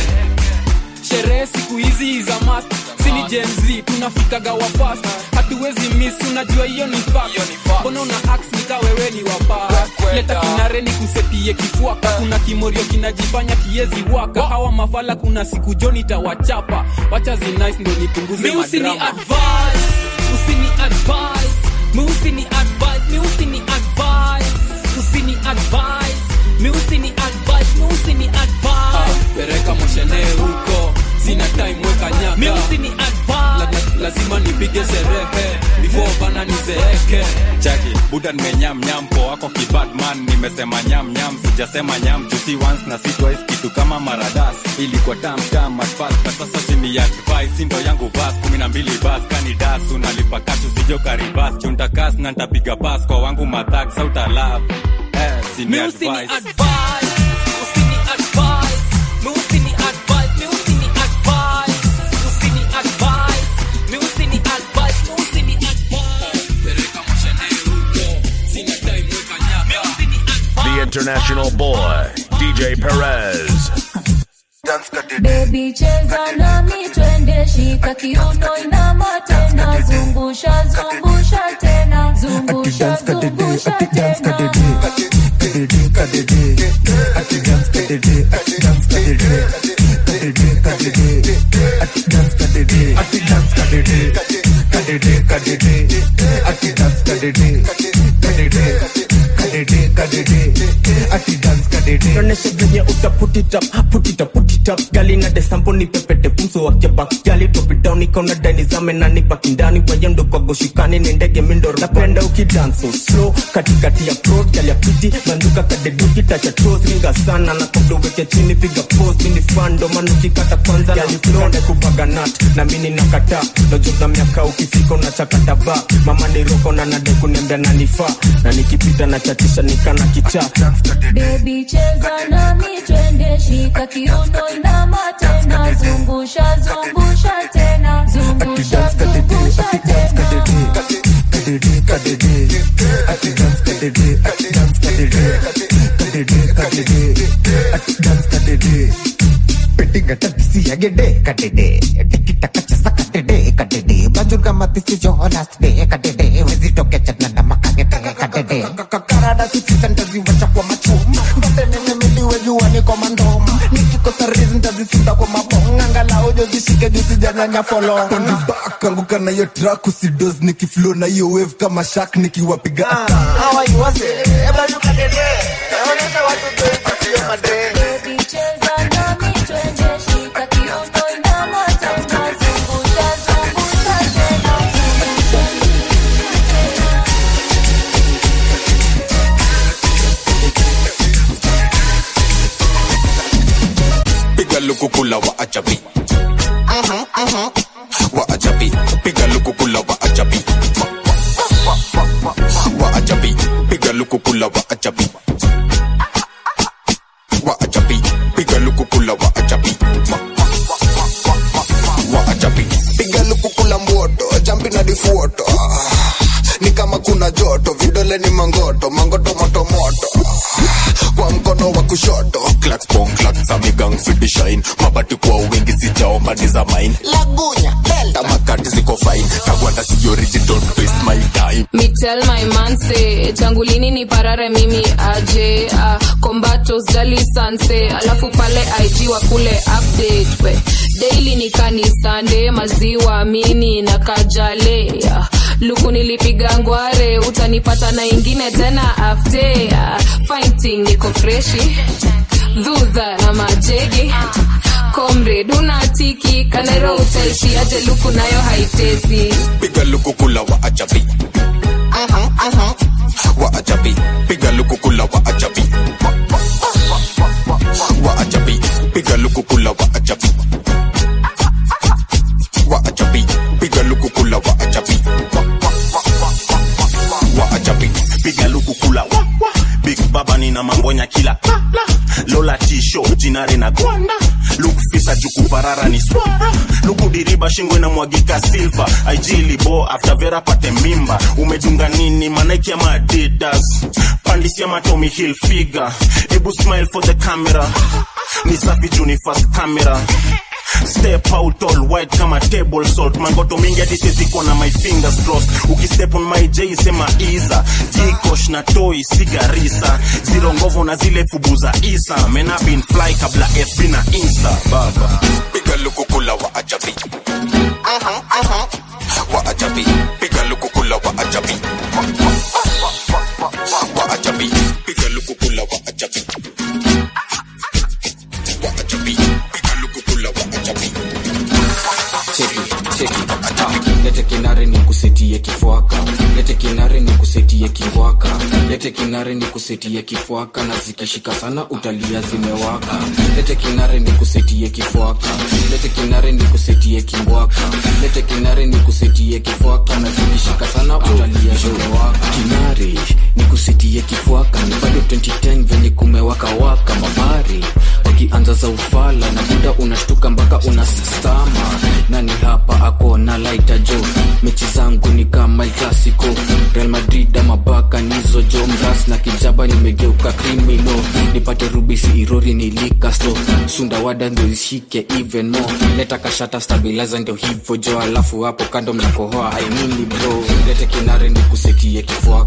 sherehe siku hizi za mast sini jenz tunafikaga wafast hatuwezi miss unajua hiyo ni fact. mbona una ax nika wewe ni wapa leta kinare ni kusetie kifuaka kuna kimorio kinajifanya kiezi waka hawa mafala kuna siku joni tawachapa wacha zinice ndo nipunguze Mi usini madrama. advice, usini advice, mi usini advice, mi usini advice, usini advice, mi usini advice, mi usini advice. pereka moshene huko sina time weka nyaka Mi usini advice. La- la- lazima nipige sherehe before bana nizeeke chaki buda nimenyam nyam po wako kibadman nimesema nyam nyam sijasema nyam jusi once na si twice kitu kama maradas ilikuwa tam tam at first but sasa sini advice ndo yangu vas kumi na mbili bas kani das unalipa kashu sijo karibas chunta kas na ntapiga pas kwa wangu matak sauta love eh, sini Mi usini advice advice, usini advice, mi usini advice, mi usini advice, usini advice, mi usini advice, mi usini advice. pereka moshene huko sina time weka nyaka The international boy, DJ Perez. Baby cheza nami twende shika kiuno inama tena zungusha zungusha tena zungusha zungusha tena kadede kadede ati dance kadede ati dance kadede kadede kadede ati dance kadede ati dance kadede kadede kadede ati dance kadede kadede kadede kadede ati dance kadede Naonesha venye uta put it up, put it up, put it up Gali na desampo ni pepete pumso wake back Gali drop it down, ikaona dani zame na nipaki ndani Wayendo kwa goshikani ni ndege mindo Napenda ukidance so slow, katikati ya prod Gali ya piti, banduka kadeduki, tacha toes Ringa sana, na kabdo weke chini, piga pose Mini fando, manuki kata kwanza Gali flow, na kubaga nut, na mini nakata Nojo na miaka ukifika unachakata ba Mama ni roko na nade kuniambia na nifaa Na nikipita na chatisha nikana kichaa Baby cheza nami twende shika kiuno inama tena zungusha zungusha tena zungusha zungusha tena kadede kadede ati dance kadede ati dance kadede kadede kadede ati dance kadede Pettinga tadisi agede kadede tikita kachasa kadede kadede bajurga matisi jo last day kadede wezi toke chana na makagete kadede karada sisi sentazi wacha kwa machum ndote nene miliwe jua niko mandom nikikosa reason tazisinda kwa mabong angalau jo zishike juu sijanyanya folong on the back anguka na hiyo track usidos nikiflow na hiyo wave kama shark nikiwapiga How are you wase? Eba luka dede Naonesha watu dwe sio madre Baby cheza nami twende shika kiuno inama tena zungusha zungusha tena piga lukukula wa ajabi wa ajabi piga lukukula wa ajabi wa ajabi piga lukukula wa ajabi wa ajabi piga lukukula wa ajabi wa ajabi piga lukukula mboto jampi na difuoto ni kama kuna joto vidole ni mangoto mangoto moto moto kwa mkono wa kushoto clacks bong clacks amigang fiti shine mabati kwa wingi sijaomba ni za mine lagunya delta makati ziko fine kagwanda si origin don't waste my time Me tell my man say tangu lini ni parare mimi aje uh, kombato jali sanse alafu pale IG wa kule update we daily ni kanisande maziwa mini na kajale uh, luku nilipiga ngware utanipata na ingine tena afte uh, fighting niko freshi dhudha na majegi comrade unatiki kanero utaishi aje luku nayo haitezi piga lukukula wa ajabi wa ajabi piga lukukula wa ajabi wa ajabi piga lukukula wa ajabi wa ajabi piga lukukula wa ajabi wa ajabi piga lukukula wa, wa. big baba nina mambonya kila la, la. lola tisho jinare na gwanda lukufisa jukuparara ni swara lukudiriba shingo inamwagika silva aijilibo after vera pate mimba umedunga nini manaiki ama adidas pandisia matomi hill figure ebu smile for the camera ni safi juni fast camera step out all white kama table salt mangoto mingi hadi siziko na my fingers crossed ukistep on my j sema iza jikosh na toi sigarisa ziro ngovo na zile fubu za isa mena bin fly kabla fb na insta baba piga lukukula wa ajabi wa ajabi piga lukukula wa ajabi wa ajabi piga lukukula wa ajabi wa ajabi piga lukukula wa ajabi cheki cheki Ah, lete kinare ni kusetie kifwaka lete kinare ni kusetie kingwaka lete kinare ni kusetie kifwaka na zikishika sana utalia zimewaka lete kinare ni kusetie kifwaka lete kinare ni kusetie kingwaka lete kinare ni kusetie kifwaka na zikishika sana utalia zimewaka kinare ni kusetie kifwaka ni bado 2010 venye kumewaka waka mabari wakianza za ufala na muda unashtuka mpaka unastama nani hapa ako na laita jo mechi zangu ni kama El clasico real madrid ama baka nizo jo mras na kijaba nimegeuka krimino nipate rubisi irori nilikasto sunda wada ndio ishike even more leta kashata stabilizer ndio hivyo jo alafu hapo kando mnakohoa ainini bro lete kinare ni kusetie kifua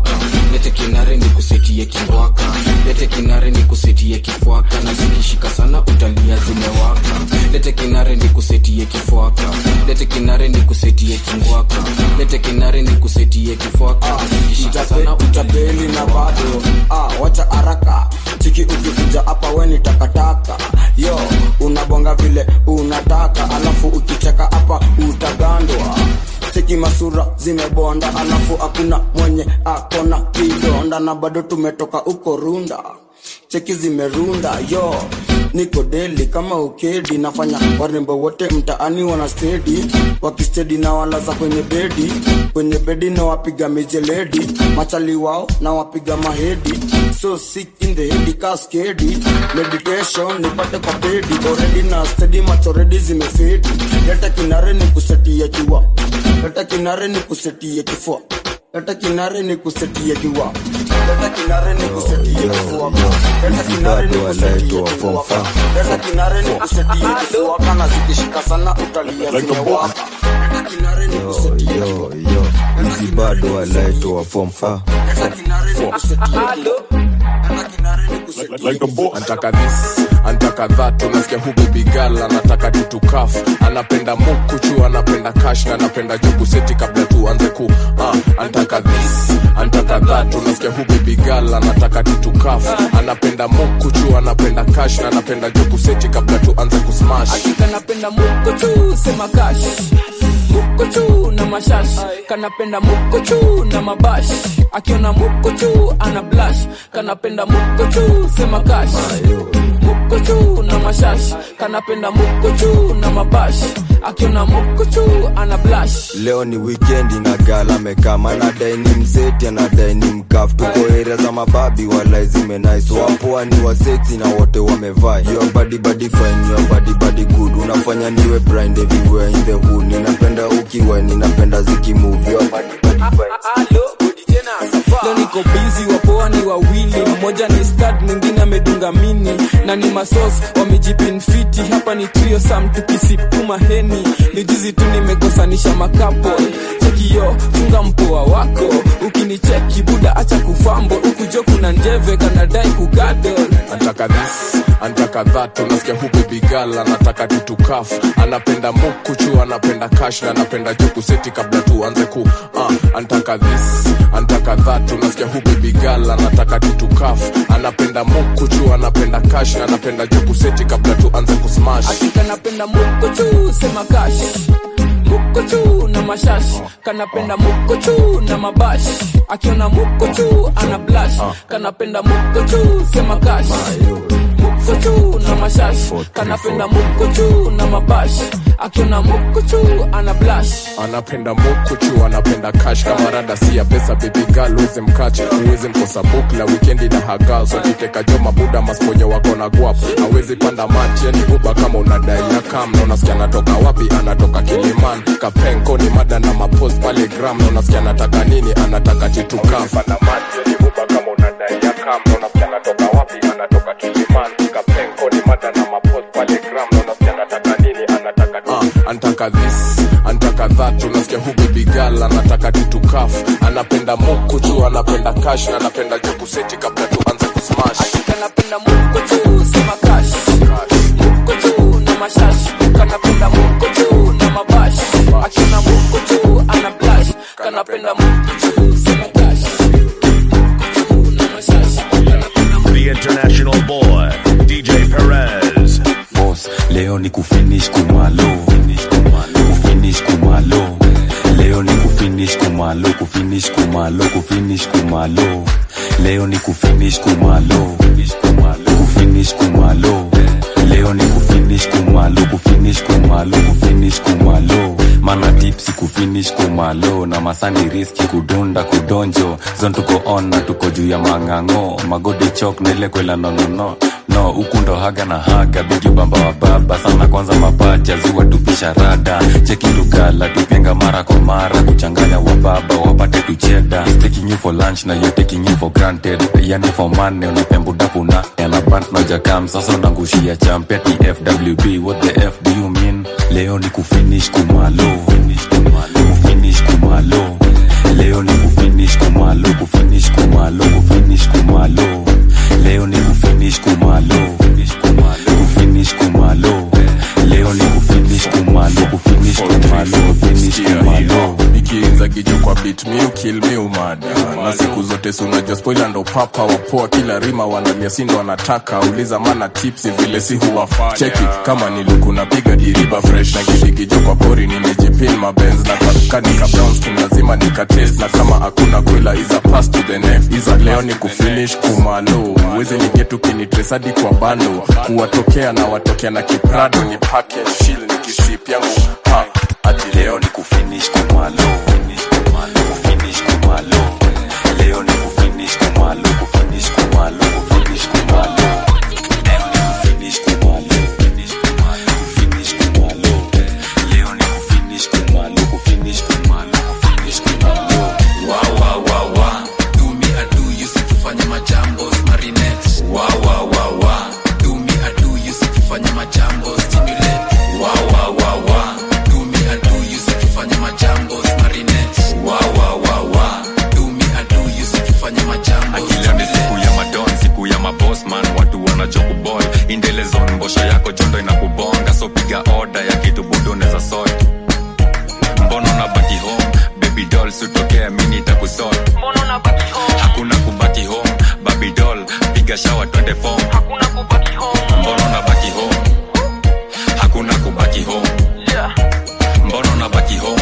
lete kinare ni kusetie kingwaka lete kinare ni kusetie kifwaka Zikishika sana utapeli na bado ah, wacha haraka chiki ukikuja hapa we ni takataka yo unabonga vile unataka alafu ukicheka hapa utagandwa cheki masura zimebonda alafu hakuna mwenye akona kidonda na bado tumetoka uko runda cheki zimerunda yo niko deli kama ukedi nafanya warembo wote mtaani wana stedi wakistedi na walaza kwenye bedi kwenye bedi na wapiga mijeledi machali wao na wapiga mahedi so sick in the head kaskedi meditation nipate kwa pedi already na steady macho ready zimefedi leta kinare ni kusetia kiwa leta kinare ni kusetia kifua leta kinare ni kusetia kiwa leta kinare ni kusetia kifua leta kinare ni kusetia kifua leta kinare ni kusetia kifua kana zikishika sana utalia zimewaka leta kinare ni kusetia yo yo hizi bado walaitoa form fa antaka this antaka that unasikia hu baby girl anataka tutukaf anapenda mukuchu anapenda kash na anapenda jugu seti kabla tuanze ku uh, antaka this antaka that unasikia hu baby girl anataka tutukaf anapenda mukuchu anapenda kash na anapenda jugu seti kabla tuanze kusmash kanapenda mukochu sema kash mukochu na mashash kanapenda mukochu na mabash akiona mukochu ana blash kanapenda mukochu sema kash mukochu na mashash kanapenda mukochu na mabash akiona mukochu ana blash leo ni wikendi na gala mekama nadai ni mseti anadai ni mkaf tuko area za mababi walai zimenais wapoa ni waseti na wote wamevaa your body body fine your body body good unafanya niwe blind everywhere in the hood ninapenda ukiwa ninapenda zikimove your body body fine leo niko bizi wapoa ni wawili mmoja ni stad mwingine amedunga mini na ni masos wamejipinfiti hapa ni trio sam tukisipuma heni ni jizi tu nimekosanisha makapo chekio chunga mpoa wako ukinicheki buda acha kufambo ukujo kuna njeve kanadai kugadol antaka this antaka that unasikia hu baby girl anataka tutukaf anapenda mukuchu anapenda kash na anapenda jugu seti kabla tuanze ku uh, antaka this antaka that unasikia hu baby girl anataka tutukaf anapenda mukuchu anapenda kash na anapenda jugu seti kabla tuanze kusmash kanapenda mukochu sema kash mukochu na mashash kanapenda mukochu na mabash akiona mukochu ana blash kanapenda mukochu sema kash mukochu na mashash kanapenda mukochu na mabash akiona mukochu ana blash anapenda mukuchu anapenda kash kama rada si ya pesa baby girl uweze mkache uweze mkosa bukla wikendi na haga so kiteka jo mabuda masponyo wako na guap awezi panda mati yani uba kama unadai ya kam na unasikia anatoka wapi anatoka kiliman kapenko ni mada na mapost pale gram na unasikia anataka nini anataka titukaf panda mati yani uba kama unadai ya kam na unasikia anatoka wapi anatoka kiliman kapenko ni mada na mapost pale gram na unasikia anataka nini anataka uh, antaka this antaka that unasikia hu baby girl anataka titukaf anapenda mukuchu anapenda kash na anapenda jukuseti kabla tuanze kusmash kanapenda mukochu sema kash mukochu na mashash kanapenda mukochu na mabash akiona mukochu ana blash kanapenda mukochu sema kash mukochu na mashash The international boy, DJ Perez. boss leo ni kufinish kumalo kufinish kumalo leo ni kufinish kumalo kufinish kumalo kufinish kumalo leo ni kufinish kumalo kufinish kumalo leo ni kufinish kumalo kufinish kumalo kufinish kumalo mana tipsi kufinish kumalo na masani riski kudunda kudonjo zon tuko on na tuko juu ya mang'ang'o magodi chok na ile kwela nonono no huku ndo haga na haga bigi bamba wa baba sana kwanza mapacha ziwa tupisha rada cheki lugala tupenga mara kwa mara kuchanganya wa baba wapate tucheda He's taking you for lunch na you taking you for granted yani for money unapembudapuna yanabant na jakam sasa unangushia champeti fwb what the f do you mean leo ni kufinish kumalo kufinish kumalo leo ni kufinish kumalo kufinish kumalo kufinish kumalo leo ni kufinish kumalo kufinish kumalo leo ni kufinish kumalo kufinish kumalo siku zote si unajua spoila ndo papa wapoa kila rima wanalia sindo wanataka uliza mana tipsi vile si huwafanya cheki kama niluku napiga diriba fresh na kidigijo kwa pori nimejipin mabenz na kanika brownskin lazima nikatest na kama hakuna kwela iza pass to the next iza leo ni kufinish kumalo wezi nigetu kinitresadi kwa bando kuwatokea na watokea na kiprado ni package shil ni kisip yangu ha ati leo ni kufinish kumalo kufinish kumalo leo ni kufinish kumalo kufinish kumalo kufinish kumalo leo ni kufinish kumalo kufinish kumalo leo ni kufinish kumalo kufinish kumalo kufinish kumalo wa wa wa wa do me I do you sikifanya majambo marinette wa wa wa wa do me I do you sikifanya majambo stimulate wa wa wa wa do me I do you sikifanya majambo marinette wa wa wa wa do me I do you sikifanya majambo akila ni siku ya madon siku ya mabosman watu wanachokubol indelezon mbosho yako jondo inakubonga so piga oda ya kitu budo neza sot mbono na baki home baby doll sutokea mini takusot hakuna kubaki home baby doll piga shawa twende fom mbono na baki home hakuna kubaki home mbono na baki home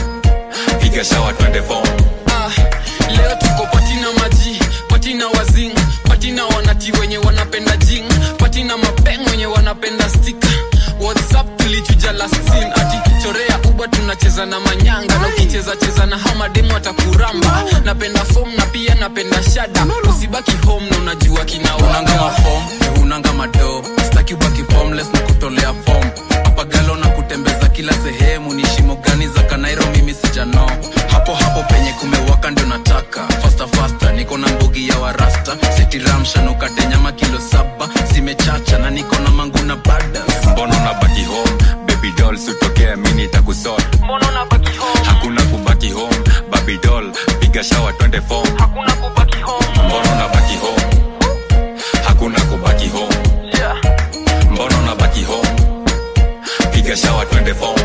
piga shawa twende fom Ah, leo tuko patina maji patina wazing patina wanati wenye wanapenda jing patina mapeng wenye wanapenda stika whatsapp tulichuja last scene ati chorea uba tunacheza na manyanga na ukicheza cheza na hao mademu atakuramba napenda fom na pia napenda shada usibaki home na unajua kinaunanga mafom unanga mado staki ubaki formless na kutolea fom apagalo na kutembeza kila sehemu ni shimo gani za kanairo mimi sijano hapo hapo penye kumewaka ndio nataka fasta fasta niko na mbogi ya warasta setiramshanukate nyama kilo saba zimechacha na niko na mangu na bada mbono na baki home baby doll sutokea mini takusot hakuna kubaki home baby doll piga shawa twende fom mbono na baki home hakuna kubaki home mbono na baki home piga shawa twende fom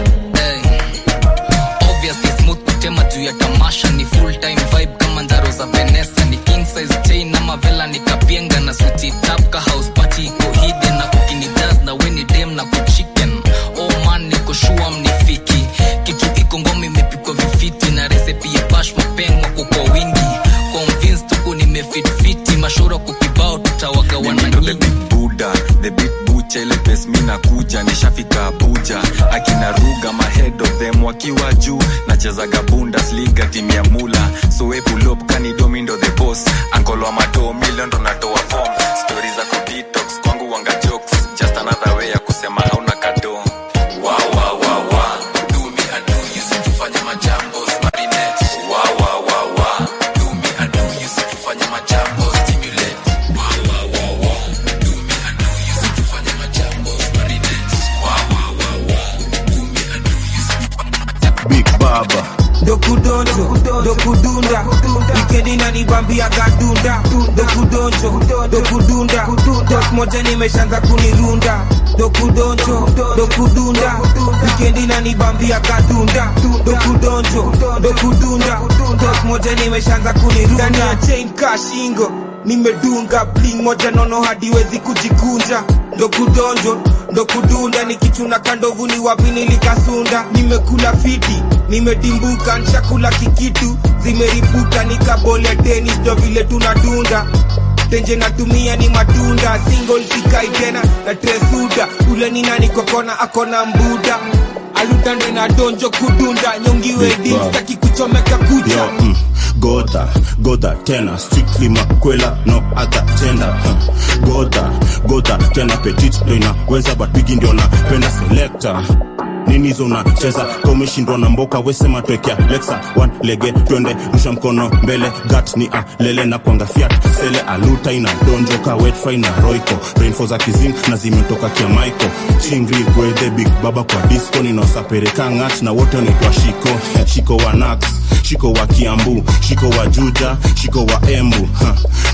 obviously smooth kutema juu ya tamasha ni full time vibe kama ndaro za venesa ni king size chain ama vela nikapienga na suti tap ka house party iko hidden na kukini jazz na weni dem na kuchicken oh man niko shua mnifiki kitu iko ngoma imepikwa vifiti na recipe ya bash mapeng wako kwa wingi convince tuko nimefitfiti mashoro kukibao tutawaga wananyingi buda the big bucha ile pes mi nakuja nishafika abuja akina ruga mahead of them wakiwa juu nachezaga bundesliga timu ya mula soepulop kanidomindo the boss ankolo wa mato milion ndo natoa form stori za kudetox kwangu wanga jokes just another way ya kusema hauna kado wa wa wa wa do me I do you sikifanya majambo marinette wa wa wa wa do me I do you sikifanya majambo stimulate wa wa wa wa do me I do you sikifanya majambo marinette wa wa wa wa do me I do you sikifanya big baba dokudonjo dokudunda wikendi nanibambia gadunda dokudonjo dokudunda dok moja nimeshanza kunirunda dokudonjo dokudunda wikendi nanibambia gadunda dokudonjo dokudunda dok moja nimeshanza kunirunda ndani ya chain kashingo nimedunga bling moja nono hadiwezi kujikunja ndokudonjo ndokudunda nikichuna kandovu ni wapi nilikasunda nimekula fiti nimedimbuka nshakula kikitu zimeripuka nikabole tenis ndo vile tunadunda tenje natumia ni matunda single sikai tena na tresuda ule ni nani kokona akona mbuda alutande na donjo kudunda nyongiwe Big Bob. dimstaki kuchomeka kucha Yo, mm, goda goda tena strictly makwela no other tender huh. goda goda tena petit ndo inaweza but bigi ndio napenda selector nini hizo unacheza ka umeshindwa na mboka wesema twekea lexa one lege twende rusha mkono mbele gat ni alele na kwanga fiat sele aluta ina donjoka wetfi na roiko rainfo za kizim na zimetoka kia maiko chingri gwedhe big baba kwa disco ninaosapereka ng'at na wote wanaitwa shiko shiko wa nax shiko wa kiambu shiko wa juja shiko wa embu ha.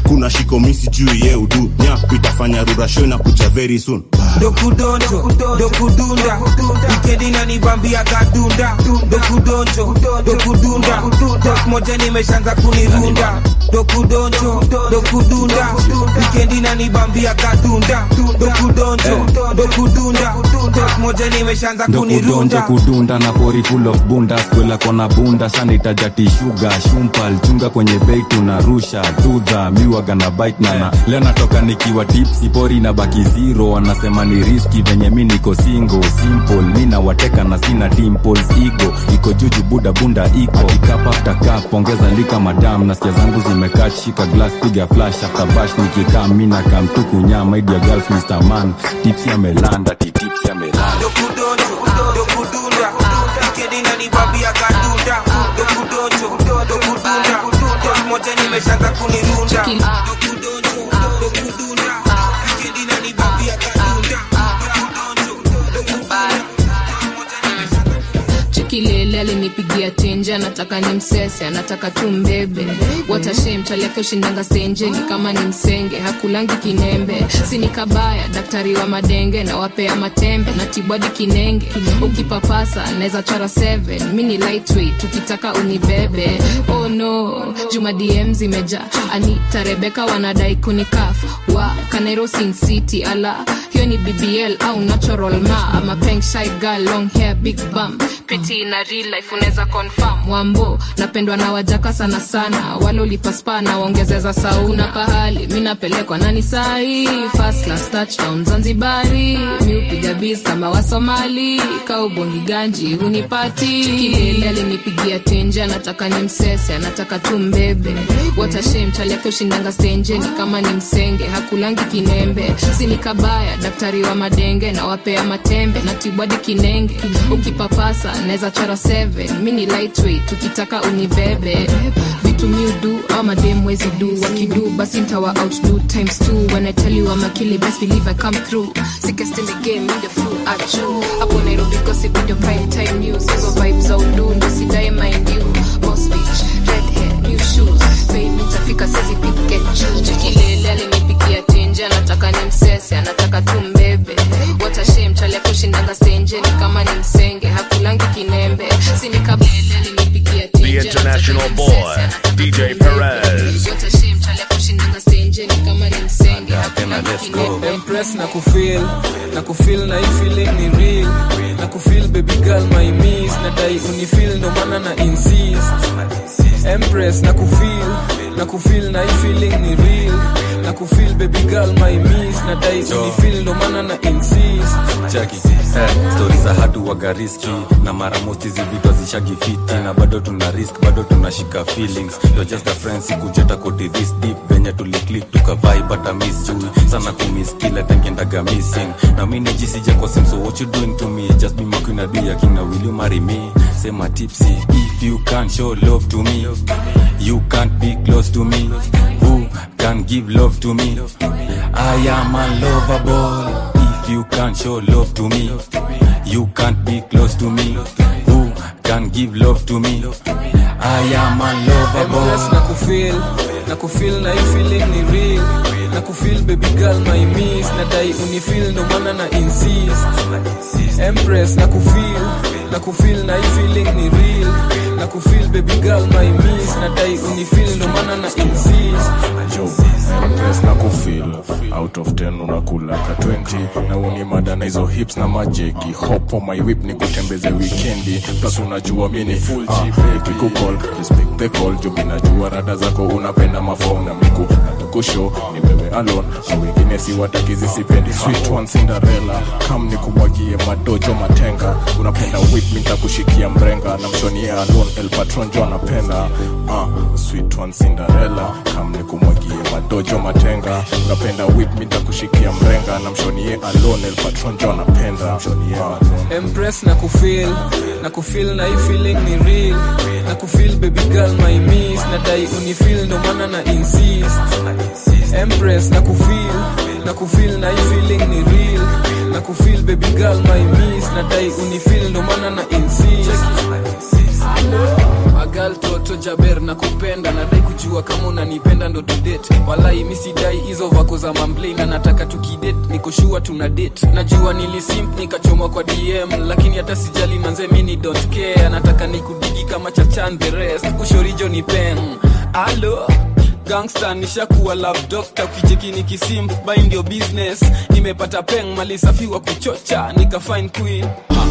kuna shikomisi juu ye udu nyapu itafanya rurasho na kuja very soon dokudonjo dokudunda wikendi nanibambia gadunda dokudonjo dokudunda dok moja nimeshanza kunirunda dokudonjo dokudunda wikendi nanibambia gadunda dokudonjo dokudunda dok moja nimeshanza ndokudonjo kunirunda kudunda na pori full of bunda skwela kona bunda shanaitajati shuga shumpal chunga kwenye bei tunarusha tudha miwaga na bite nana leo natoka nikiwa tipsi pori na baki zero wanasema ni riski venye mi niko singo simple mi nawateka na sina dimples igo iko juju buda bunda iko akikap after cup ongeza lika madam nasikia zangu zimekaa shika glass piga flash after bash nikikaa mi na kamtuku nyama idia girls mr man tipsi amelanda ti tipsi amelanda dokudonjo dokudunda wikendi nanibambia gadunda dokudonjo dokudunda dok moja nimeshanza kunirunda dokudonjo dokudunda wikendi nanibambia gadunda chikilele alinipigia tenje anataka ni msese anataka tu mbebe watashe mchali yake ushindanga stenjeni kama ni msenge hakulangi kinembe sini kabaya daktari wa madenge na wapea matembe na tibwadi kinenge ukipapasa naweza chora 7 mi ni lightweight tukitaka unibebe oh no juma dm zimeja anita rebeka wanadai kunikaf wa kanairo sin city ala hiyo ni bbl au natural ma ama peng shy girl long hair big bum pretty na real life unaweza confirm wambo napendwa na wajaka sana sana wale ulipaspa na waongezeza sauna pahali mi napelekwa nani sahi first class touchdown zanzibari mi upiga bis kama wasomali kaubongi ganji hunipati kilele alinipigia tenje anataka ni msese anataka tu mbebe watashe mchali yake ushindanga stenjeni kama ni msenge hakulangi kinembe sini kabaya daktari wa madenge na wapea matembe na tibwadi kinenge ukipapasa naweza chora 7 mi ni lightweight tukitaka unibebe vitu mi udu ama dem wezi du wakidu basi ntawa outdo times two when i tell you I'm a killer best believe I come through sickest in the game in the full achu hapo nairobi gossip video prime time news hizo vibes za udu ndo sidai mind you boss bitch red hair new shoes fame nitafika sezi pick and choose chikilele alinipigia tenje anataka ni msese anataka tu mbebe watashe mchali akushindanga stenjeni kama ni msenge hakulangi kinembe sini kabele alinipigia The tenje international boy, DJ Perez. watashe mchali akushindanga stenjeni kama ni msenge hakulangi kinembe Impress na kufeel na kufeel na hii feeling ni real na kufeel baby girl my miss na dai unifeel ndo maana na insist Empress na kufeel na kufeel na hii feeling ni real na kufeel baby girl my miss na dai unifeel ndo maana na insist chaki eh, stori za hatu waga riski na mara mosti zivitwa zishagifiti na bado tuna risk bado tunashika feelings You're just a friend sikujeta koti this deep venye tuliclik tukavai bata miss juu sana kumiss kila tengendaga missing na mi nijisija kwa sim so what you doing to me just be makwina do yakina will you marry me sema tipsy if you can't show love to me you can't be close to me who can give love to me I am unlovable if you can't show love to me you can't be close to me who can give love to me I am Empress na unlovable kufeel na kufeel na hii feeling ni real na kufeel baby girl my miss na dai unifeel ndo maana na insist Empress na kufeel na kufeel na hii feeling ni real na kufeel baby girl my miss na dai unifeel ndo maana na insist Yo, Empress na kufil out of 10 unakula ka 20 na uni mada na hizo hips na majeki hop on my whip ni kutembeze weekendi plus unajua mi ni full G kukol respect the call jo mi najua rada zako unapenda mafom na miku natukusho ni wewe alone na wengine si watakizi sipendi sweet one Cinderella kam ni kumwagie madojo matenga unapenda whip mi nitakushikia mrenga na mshonie alone el patron jo anapenda uh, sweet one Cinderella kam ni kumwagie madojo matenga unapenda whip mi nitakushikia mrenga na mshonie alone el patron jo anapenda mshonie alone Empress na kufeel na kufeel na hii feeling ni real na kufeel baby girl my miss na dai unifeel ndo maana na insist Empress na kufeel na kufeel na hii feeling ni real na kufeel baby girl my miss na dai unifeel ndo maana na insist agal toto jaber na kupenda nadai kujua kama unanipenda ndo tudate walai misidai hizo vako za mamblei na nataka tukidate nikoshua tuna date najua nilisimp nikachomwa kwa dm lakini hata sijali manze mini don't care nataka nikudigi kama chachan the rest ushorijo ni pen alo gangsta nishakuwa love doctor ukicheki nikisimp bai ndio business nimepata peng mali safi wa kuchocha nika fine queen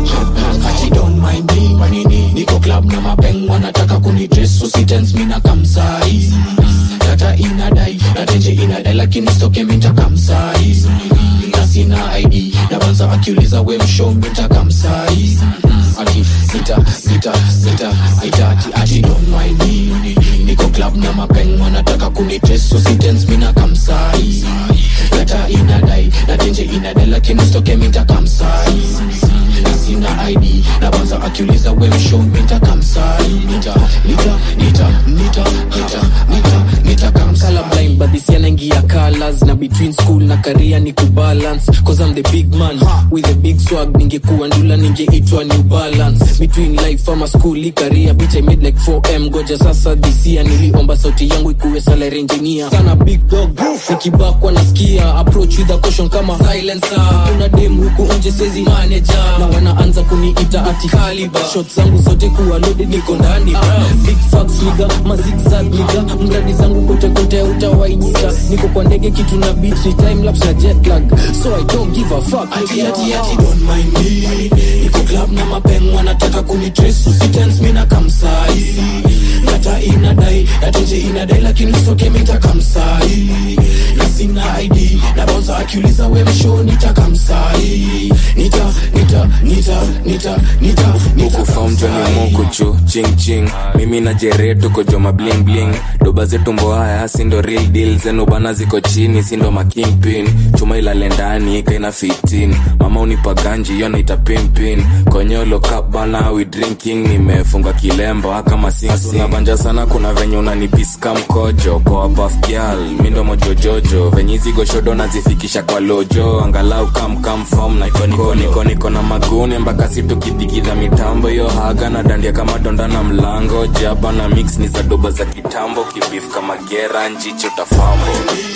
Kachi don't mind me manini niko club na mapeng wanataka kunidress so sitens mina kamsai data inadai natenje inadai lakini stoke minta kamsai na sina id na banza akiuliza we mshow minta kamsai ati sita sita sita sita ati ati don't mind me niko club na mapeng wanataka kunidress so sitens mina kamsai data inadai natenje inadai lakini stoke minta kamsai na sina id na banza akiuliza we mshow minta kamsai nita nita nita nita nita nita nita kamsai colorblind but this yana ingia colors na between school na career ni kubalance cause I'm the big man with a big swag ningekuwa ndula ningeitwa new balance between life ama school career bitch I made like 4m goja sasa this year niliomba sauti yangu ikuwe salary engineer sana big dog nikibakwa nasikia approach with a caution kama silencer kuna dem huku nje sezi manager na wanaanza kuniita ati caliber shots zangu zote kuwa loaded niko ndani bra. big facts niga mazigzag niga mradi zangu kote kote utawainika niko kwa ndege kitu na beat ni time lapse na jet lag so I don't give a fuck ati ati ati don't mind me niko club na mapeng wanataka kunitrace usitens mina kamsai data inadai natenje inadai lakini soke minta kamsai na sina id na bonza akiuliza we mshow nita kamsai nita nita nita nita nita huku fom joni mukuchu ching ching mimi na jere tuko joma bling bling doba zetu mboaya sindo real deal zenu bana ziko chini sindo makingpin chuma ilale ndani kaina 15 mama unipa ganji yo naita pimpin konyolo cup bana we drinking nimefunga kilemba kama sinabanja sana kuna venye unanipiska mkojo poa buff girl mindo mojojojo venye hizi goshodo nazifikisha kwa lojo angalau kam kam form na iko niko niko niko na magune mpaka situkidigidha mitambo yo haga na dandia kama donda na mlango jaba na mix ni za doba za kitambo kibif kama gera njicho tafambo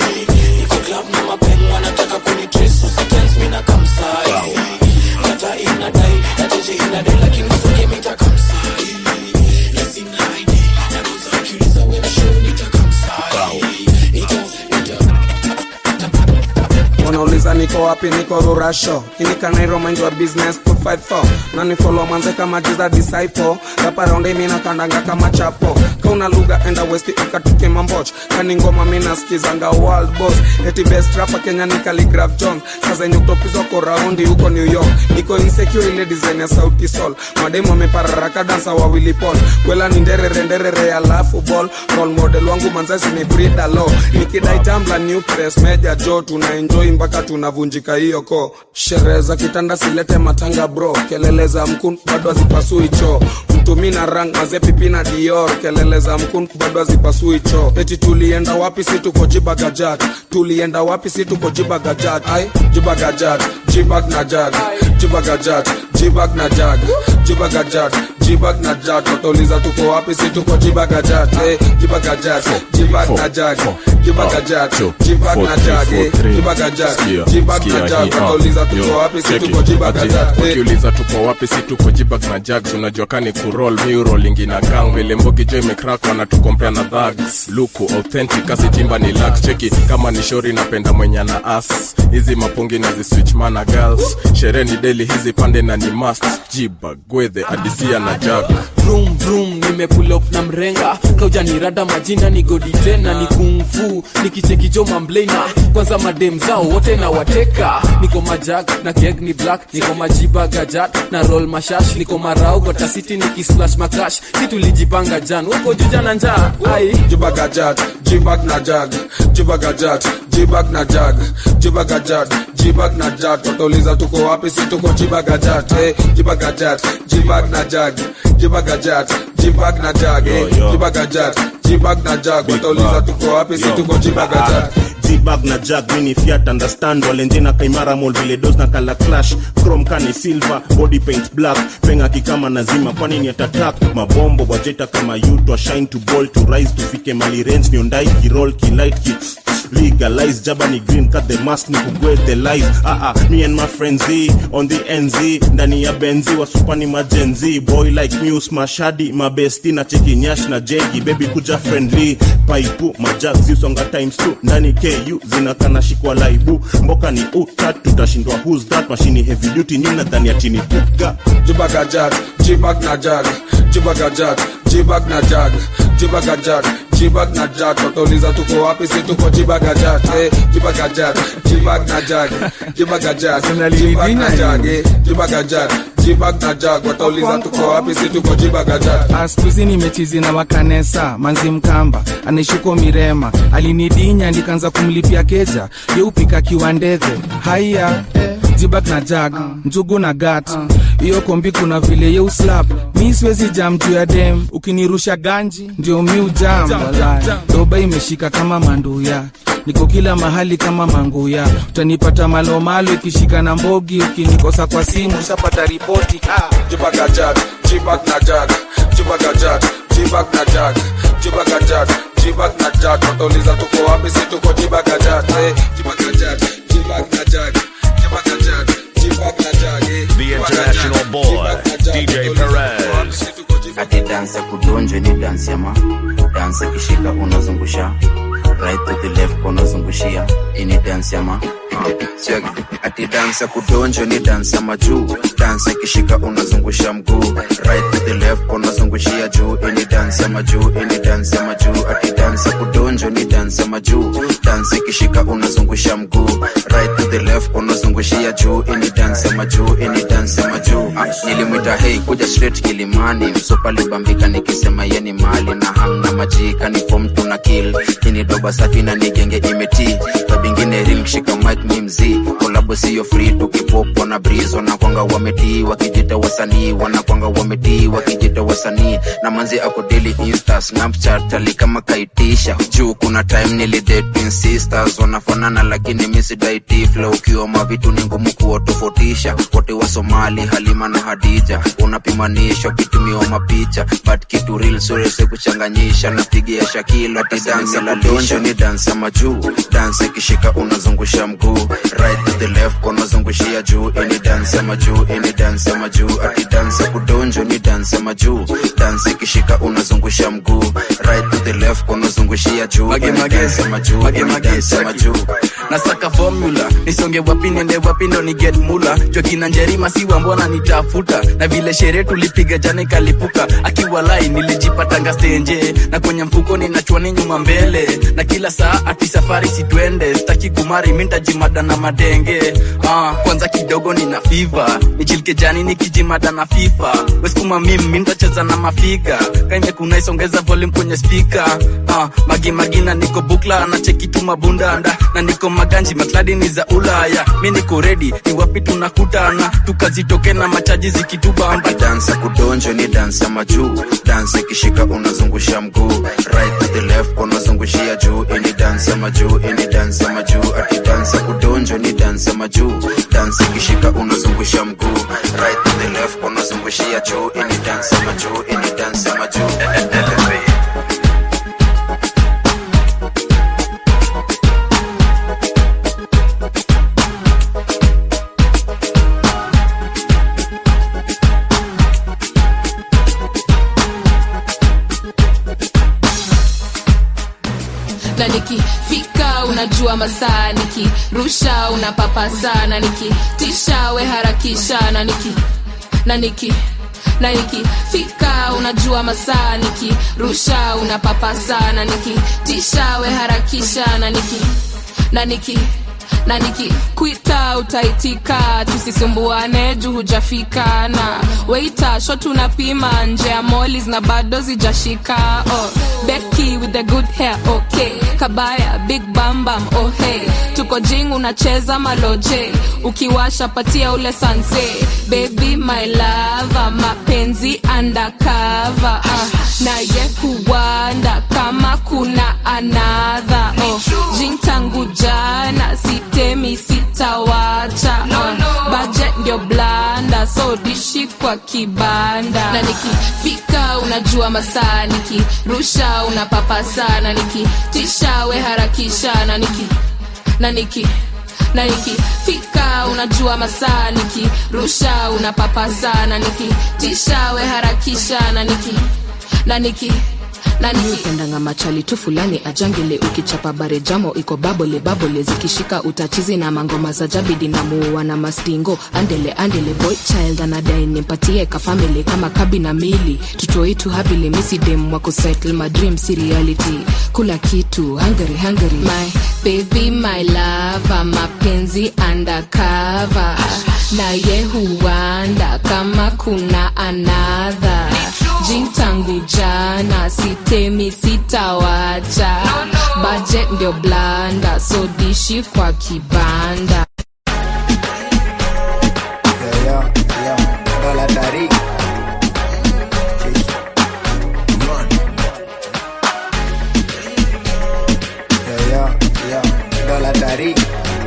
niko club na mapeng wanataka kunitrace usitens mina kamsai data inadai natenje inadai lakini soke minta kamsai na sina id na bonza akiuliza we mshow nita kamsai nita nita wanauliza niko wapi niko rurasho inikanairo mind wa business put fight for nani follow manze kama jiza disciple rapa raundi mina kandanga kama chapo kauna lugha enda westi ukatuke mamboch kani ngoma mina skizanga world boss eti best rapa kenya ni Khaligraph john saa zenye utopizwa ko raundi huko new york niko insecure ile design ya sauti sol mademu amepararaka dansa wawili pol kwela ni nderere nderere alafu ball role model wangu manzasi ni brida lo nikidai tambla new press meja jo tuna enjoy mpaka tunavunjika hiyo ko sherehe za kitanda silete matanga bro kelele za mkun bado hazipasui choo mtumi na rang maze pipi na dior kelele za mkun bado hazipasui choo eti tulienda wapi si tuko jibagajat tulienda wapi si tuko jibagajat ai jibagajat jibag na jag jibagajat jibag na jag jibagajat jibag na jag watauliza tuko wapi si tuko jibagajat eh, jibagajat jibag na jag jibagajat jibag na jag eh, jibagajat jibag na jag watauliza tuko wapi si tuko jibagajat eh, ukiuliza tuko wapi si tuko jibag na jags unajua kani kurol miurolingi na gang vile mbogi jo imekrak wanatukompea na dhags luku authentic asitimba ni lak cheki kama ni shori napenda mwenye na as hizi mapungi na ziswitch mana girls sherehe ni deli hizi pande na ni must jibag gwedhe adisia na jag vroom vroom nimepull up na mrenga kaujanirada majina ni godi tena ni kungfu nikichekijo mamblena kwanza madem zao wote na wateka niko majag na keg ni black niko majiba gajat na roll mashash niko marau gotasiti nikislash makash si tulijipanga jan huko juja na njaa ai jibagajat jibag na jag jibagajat jibag na jag jibagajat jibag na jag watauliza tuko wapi si tuko jibagajat eh, jibagajat jibag na jag jibagajat jibag na jag eh, jibagajat jibag na jag watauliza tuko wapi si tuko jibagajat jibag na jag mini fiat understand walenjena kaimara mol vile dos na kala clash chrome kani silver body paint black penga kikama nazima kwani ni atatak mabombo bwajeta kama yutwa shine to ball to rise tufike mali range niondai kirol kilight ki legalize jaba ni green cut the mask ni kugwe the lies ah ah me and my friends Z, on the nz ndani ya benzi wasupani majenzi boy like news mashadi mabesti na cheki nyash na jegi baby kuja friendly paipu majag zisonga times 2 ndani ku zinakana shikwa laibu mboka ni utat tutashindwa who's that mashini heavy duty nyina dhani ya chini puga Jibaga jag, jibag na jag, jibaga jag, jibag na jag, jibaga jag, jibag na jag. Watauliza tuko wapi? Si tuko jibaga jag, eh, jibaga jag, jibag na jag, jibaga jag, jibag na jag, eh, jibaga jag, jibag na jag. Watauliza tuko wapi? Si tuko jibaga jag. askuzi nimechizi na wakanesa manzi mkamba anaishuko mirema alinidinya nikaanza kumlipia keja yeupika kiwandedhe haiya jibak na jag njugu na gat hiyo kombi kuna vile yeuslap mi siwezi jam juu ya dem ukinirusha ganji ndio mi ujam walai doba imeshika kama manduya niko kila mahali kama manguya utanipata malomalo ikishika na mbogi ukinikosa kwa simu ushapata ripoti ah. Jibaga jag, jibag na jag, jibaga jag, jibag na jag, jibaga jag, jibag na jag. Watauliza tuko wapi? Si tuko jibaga jag, eh, jibaga jag, jibag na jag, jibaga jag, jibag na jag, eh, The international boy, DJ Perez. ati dansi ya kudonjwe ni dansi ya ma dansi ikishika unazungusha right to the left unazungushia ini dansi ya ma Siagi. ati dansi ya kudonjwe ni dansi ya majuu dansi ikishika unazungusha mguu right to the left unazungushia juu ini dansi ya majuu ini dansi ya majuu ati dansi ya kudonjwe ni dansi ya majuu dansi ikishika unazungusha mguu right to the left unazungushia juu ini dansi ya majuu ini dansi ya majuu ah, nilimwita hei kuja straight kilimani msopa libambika nikisema yeni mali na hamna majika ni fom tuna kill ini doba safi na nigenge imeti tabingine rim shika mic mi mzii kolabo siyo free tukipopo na brizo na kwanga wametii wakijita wasanii wanakwanga wametii wakijita wasanii na manzi ako daily insta snapchat ali kama kaitisha juu kuna time nilidate twin sisters wanafanana lakini misidaiti flow ukiwa mavitu ni ngumu kuwatofautisha wote wa somali halima na hadija unapimanisha ukitumiwa mapicha but kitu real surese kuchanganyisha napigia shakilo ati dansi la donjo ni dansi ya majuu dansi ikishika unazungusha mguu right to the left unazungushia juu ini dansi ya majuu ini dansi ya majuu ati dansi ya kudonjo ni dansi ya majuu dansi ikishika unazungusha mguu right to the left unazungushia juu Mage, ini mage. dansi ya majuu Mage, ini mage, dansi ya cheki. majuu nasaka formula nisonge wapi nende wapi ndo ni get mula jokina njerima siwa mbona nitafuta na vile sherehe tulipiga jana ikalipuka akiwalai nilijipatanga stenje na kwenye mfuko ninachwani nyuma mbele na kila saa ati safari sitwende staki kumari mintajimada na madenge ah, kwanza kidogo nina fiva nichilike jani nikijimada na fifa weskuma mim mintacheza na mafiga kaimekunaisongeza volume kwenye spika ah, magimagina niko bukla na cheki tu mabundanda na niko maganji makladi ni za ulaya mi niko redi ni wapi tunakutana tukazitoke na machaji zikitubamba dansi ya kudonjo ni dansi ya majuu dansi ikishika unazungusha mguu right to the left unazungushia juu ini dansi ya majuu ini dansi ya majuu ati dansi ya kudonjo ni dansi ya majuu dansi ikishika unazungusha mguu right to the left unazungushia juu ini dansi ya majuu ini dansi ya majuu na nikifika unajua masaa nikirusha unapapa sana nikitisha we harakisha na niki na niki na nikifika unajua masaa nikirusha unapapa sana nikitisha we harakisha na niki na niki na nikikwita utaitika tusisumbuane juu hujafika na weita shot unapima nje ya molis na bado zijashika oh, Becky with the good hair okay kabaya big bambam oh hey tuko jing unacheza maloje ukiwasha patia ule sanse baby my lava mapenzi undercover uh, naye kuwanda kama kuna anadha oh, jin tangu jana sitemi sitawacha No, uh, no. budget ndio blanda so dishi kwa kibanda na nikifika unajua masaa nikirusha unapapa sana nikitisha we harakisha na niki na niki na nikifika unajua masaa nikirusha unapapa sana nikitisha we harakisha na niki na niki upendanga machali tu fulani ajangele ukichapa bare jamo iko babole babole zikishika utachizi na mangoma za jabidi na muua na mastingo andele andele boy child anadai nimpatie kafamili kama kabi na mili tutoitu habili misidem wako settle my dream si reality kula kitu hungary hungary my baby my lava mapenzi undercover na ye huanda kama kuna anadha jin tangu jana sitemi sitawacha budget ndio blanda so dishi kwa kibanda Dola Tariq. Yo, yo, yo, Dola Tariq.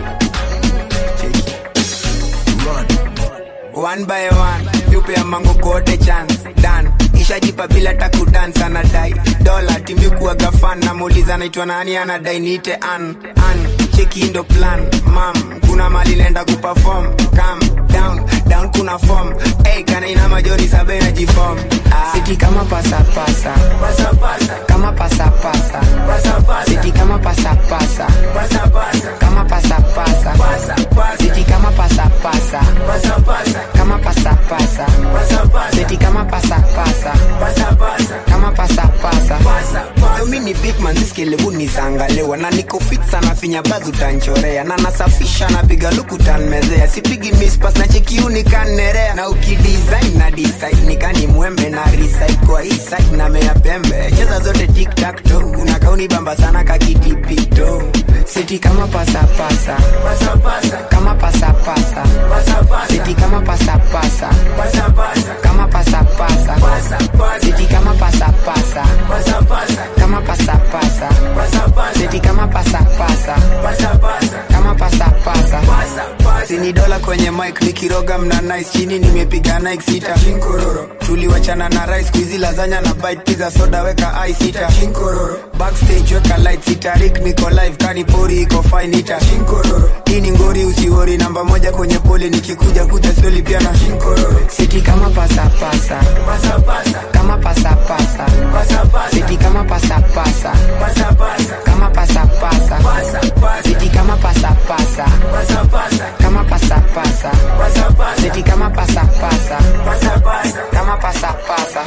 One by one, yupe ya mango kote chance dan ishajipa bila takudance anadai dola timikuwaga fan namuuliza naitwa nani anadai niite an an cheki ndo plan mam kuna mali nenda kuperform calm down down kuna form hey, kana ina majori sabe na jifom ah. siti kama pasapasa kama pasapasa siti kama pasapasa kama pasapasa siti kama pasapasa kama pasapasa siti kama pasapasa kama pasapasa so mi ni big man siskelevu nizangalewa na niko fit sana finya bazu tanchorea na nasafisha napiga luku tanmezea sipigi mispas na chekiuni kanerea na ukidesign na decide nikani mwembe na recite kwa hii side na mea pembe cheza zote tiktak to unakauni bamba sana kakitipito siti kama pasapasa kama pasapasa siti kama pasapasa kama pasapasa siti kama pasapasa kama pasapasa siti kama pasapasa kama pasapasa sini dola kwenye mic nikiroga mna nice chini nimepiga nike sita tuliwachana na rice kuizi lazanya na bite pizza soda weka i sita backstage weka light sita rik niko live kani pori iko fine ita hii ni ngori usiori namba moja kwenye pole nikikuja kuja slowly pia na siti kama pasapasa kama pasapasa siti kama pasapasa kama pasapasa siti kama pasapasa kama pasapasa siti kama pasapasa kama pasapasa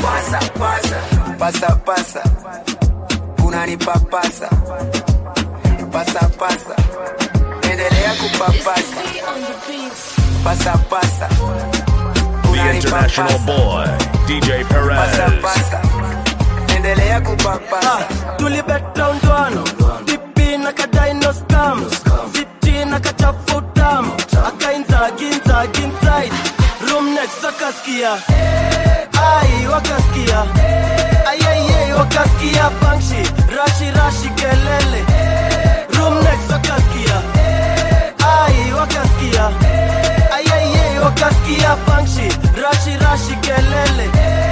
pasapasa unanipapasa pasapasa endelea kupapasa pasapasa The international boy, DJ Perez. pasapasa endelea kupapasa tulibetondwano dipi na kadino scam siti na kachafutam akainzaginzag inside room next wakaskia ai wakaskia ayayey wakaskia bangshi rashi rashi kelele room next wakaskia ai wakaskia ayayey wakaskia bangshi rashi rashi kelele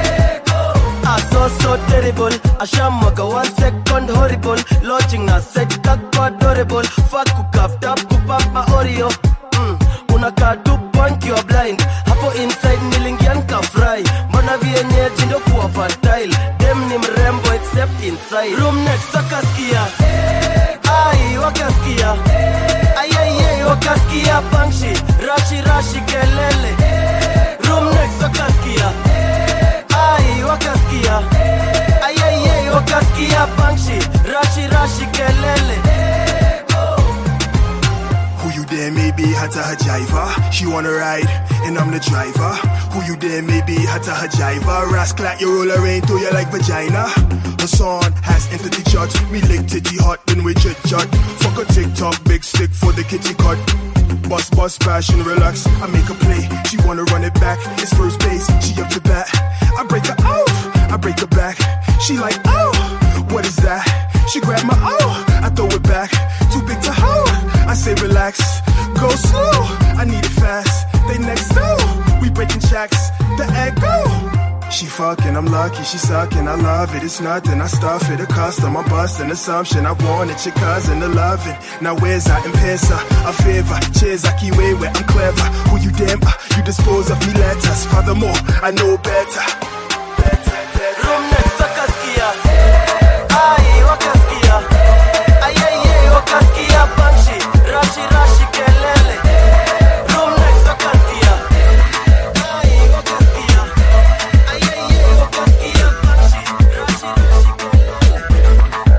I so so terrible Ashamwaga one second horrible Launching na set kako adorable Fuck kukafta kupapa Oreo mm. Unakaa tu punk you are blind Hapo inside nilingia nikafry Mbona vienyeji ndo kuwa fertile Dem ni mrembo except inside Room next wakaskia Ai wakaskia Ayayay wakaskia bangshi Rashi rashi kelele Room next wakaskia ai wakaskia ayayey wakaskia bangshi rashi rashi kelele Who you there maybe hata hajiva She wanna ride and I'm the driver Who you there maybe hata hajiva Rascal like your roller rain to you like vagina Her son has entered the church Me lick titty hot then we chit chat Fuck a TikTok big stick for the kitty cut Bus bus passion relax I make a play She wanna run it back It's first base She up to bat I break her off I break her back She like oh What is that She grab my oh I throw it back Too big relax. Go slow, I need it fast. They next door, we breaking checks. The echo. She fucking, I'm lucky, she sucking, I love it, it's nothing, I stuff it, a custom, I'm busting, assumption, I want it, your cousin, to love it. Now where's I in Pesa, a favor, cheers, I keep way where I'm clever. Who you damn, uh, you dispose of me letters, furthermore, I know better. Room next wakasikia ai wakasikia ayeye wakasikia panchi rashi rashi kelele Room next wakasikia ai wakasikia ayeye wakasikia panchi rashi rashi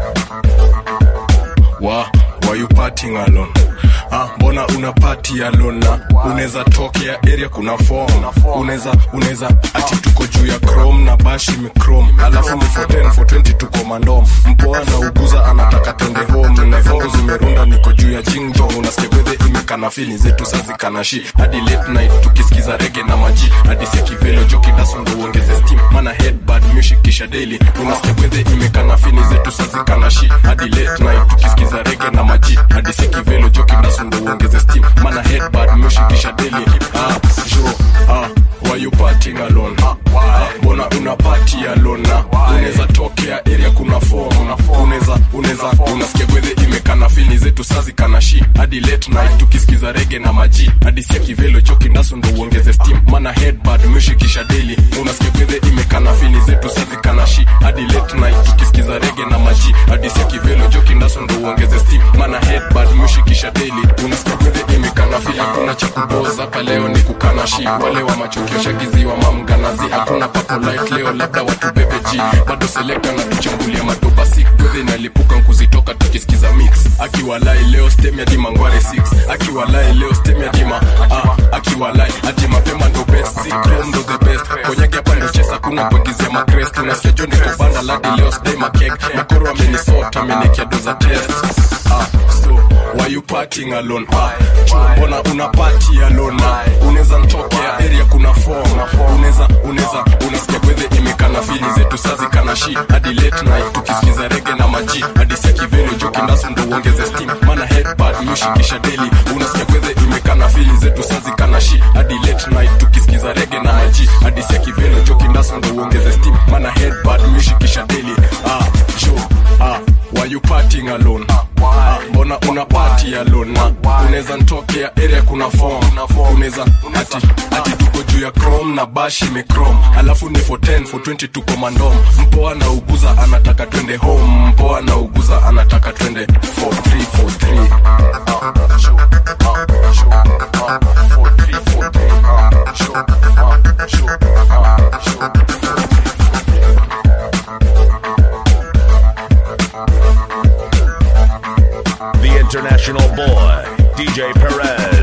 wa why you partying alone Ah, mbona una party alone na unaweza tokea area kuna form unaweza unaweza ati tuko juu ya chrome na bashi michrome alafu ni for 10 for 20 tuko mandom mpoa na uguza anataka twende home na vangu zimerunda niko juu ya jingjo unasikia gwedhe imekana fili zetu sazikanashi hadi late night tukisikiza rege na maji hadi sekivelo joki dasundo uongeze steam mana headbad music kisha daily unasikia gwedhe imekana fili zetu sazikanashi hadi late night tukisikiza rege na maji hadi sekivelo joki dasundo uongeze steam mana headbad music kisha daily ah jo ah why you partying alone ah, mbona una party alone na unaweza tokea area kuna form unaweza unaweza unasikia gwedhe imekana fini zetu sazi kanashi hadi late night tukisikiza rege na maji hadi sia kivelo choki naso ndo uongeze steam mana headbad mshikisha daily unasikia gwedhe imekana fini zetu sazi kanashi hadi late night tukisikiza rege na maji hadi sia kivelo joki naso ndo uongeze steam mana headbad mshikisha daily unasikia gwedhe imekana fini hakuna cha kuboza hapa leo ni kukanashi wale wa machokio shagiziwa mamganazi hakuna papo light leo labda watu bebe g bado selekta na tuchambulia madoba sik gwedhe inalipuka nkuzitoka tukisikiza mix akiwalai leo stem ya dima ngware 6 akiwalai leo stem ya dima ah, akiwalai ati mapema ndo best si chrome ndo the best konyagi hapa ndo chesa kuna kuagizia makrest unasikia jo niko banda ladi leo stay makek makoro amenisota amenikia doza test ah, so why you partying alone ah, jo, mbona una party alone ah, unaweza ntokea area kuna form unaweza unaweza unasikia gwedhe imekana fili zetu sazi kana shi hadi late night tukisikiza rege na maji hadi sia kivelo joki ndasu ndo uongeze steam mana headbad mushikisha daily unasikia gwedhe imekana fili zetu sazi kana shi hadi late night tukisikiza rege na maji hadi sia kivelo joki ndasu ndo uongeze steam mana headbad mushikisha daily ah jo ah why you partying alone ah, mbona una party alone na unaweza ntokea area kuna form unaweza ati ati tuko juu ya chrome na bashi imechrome alafu ni for 10 for 20 tuko mandom mpoa na uguza anataka twende home mpoa na uguza anataka twende for 3 for The international boy, DJ Perez.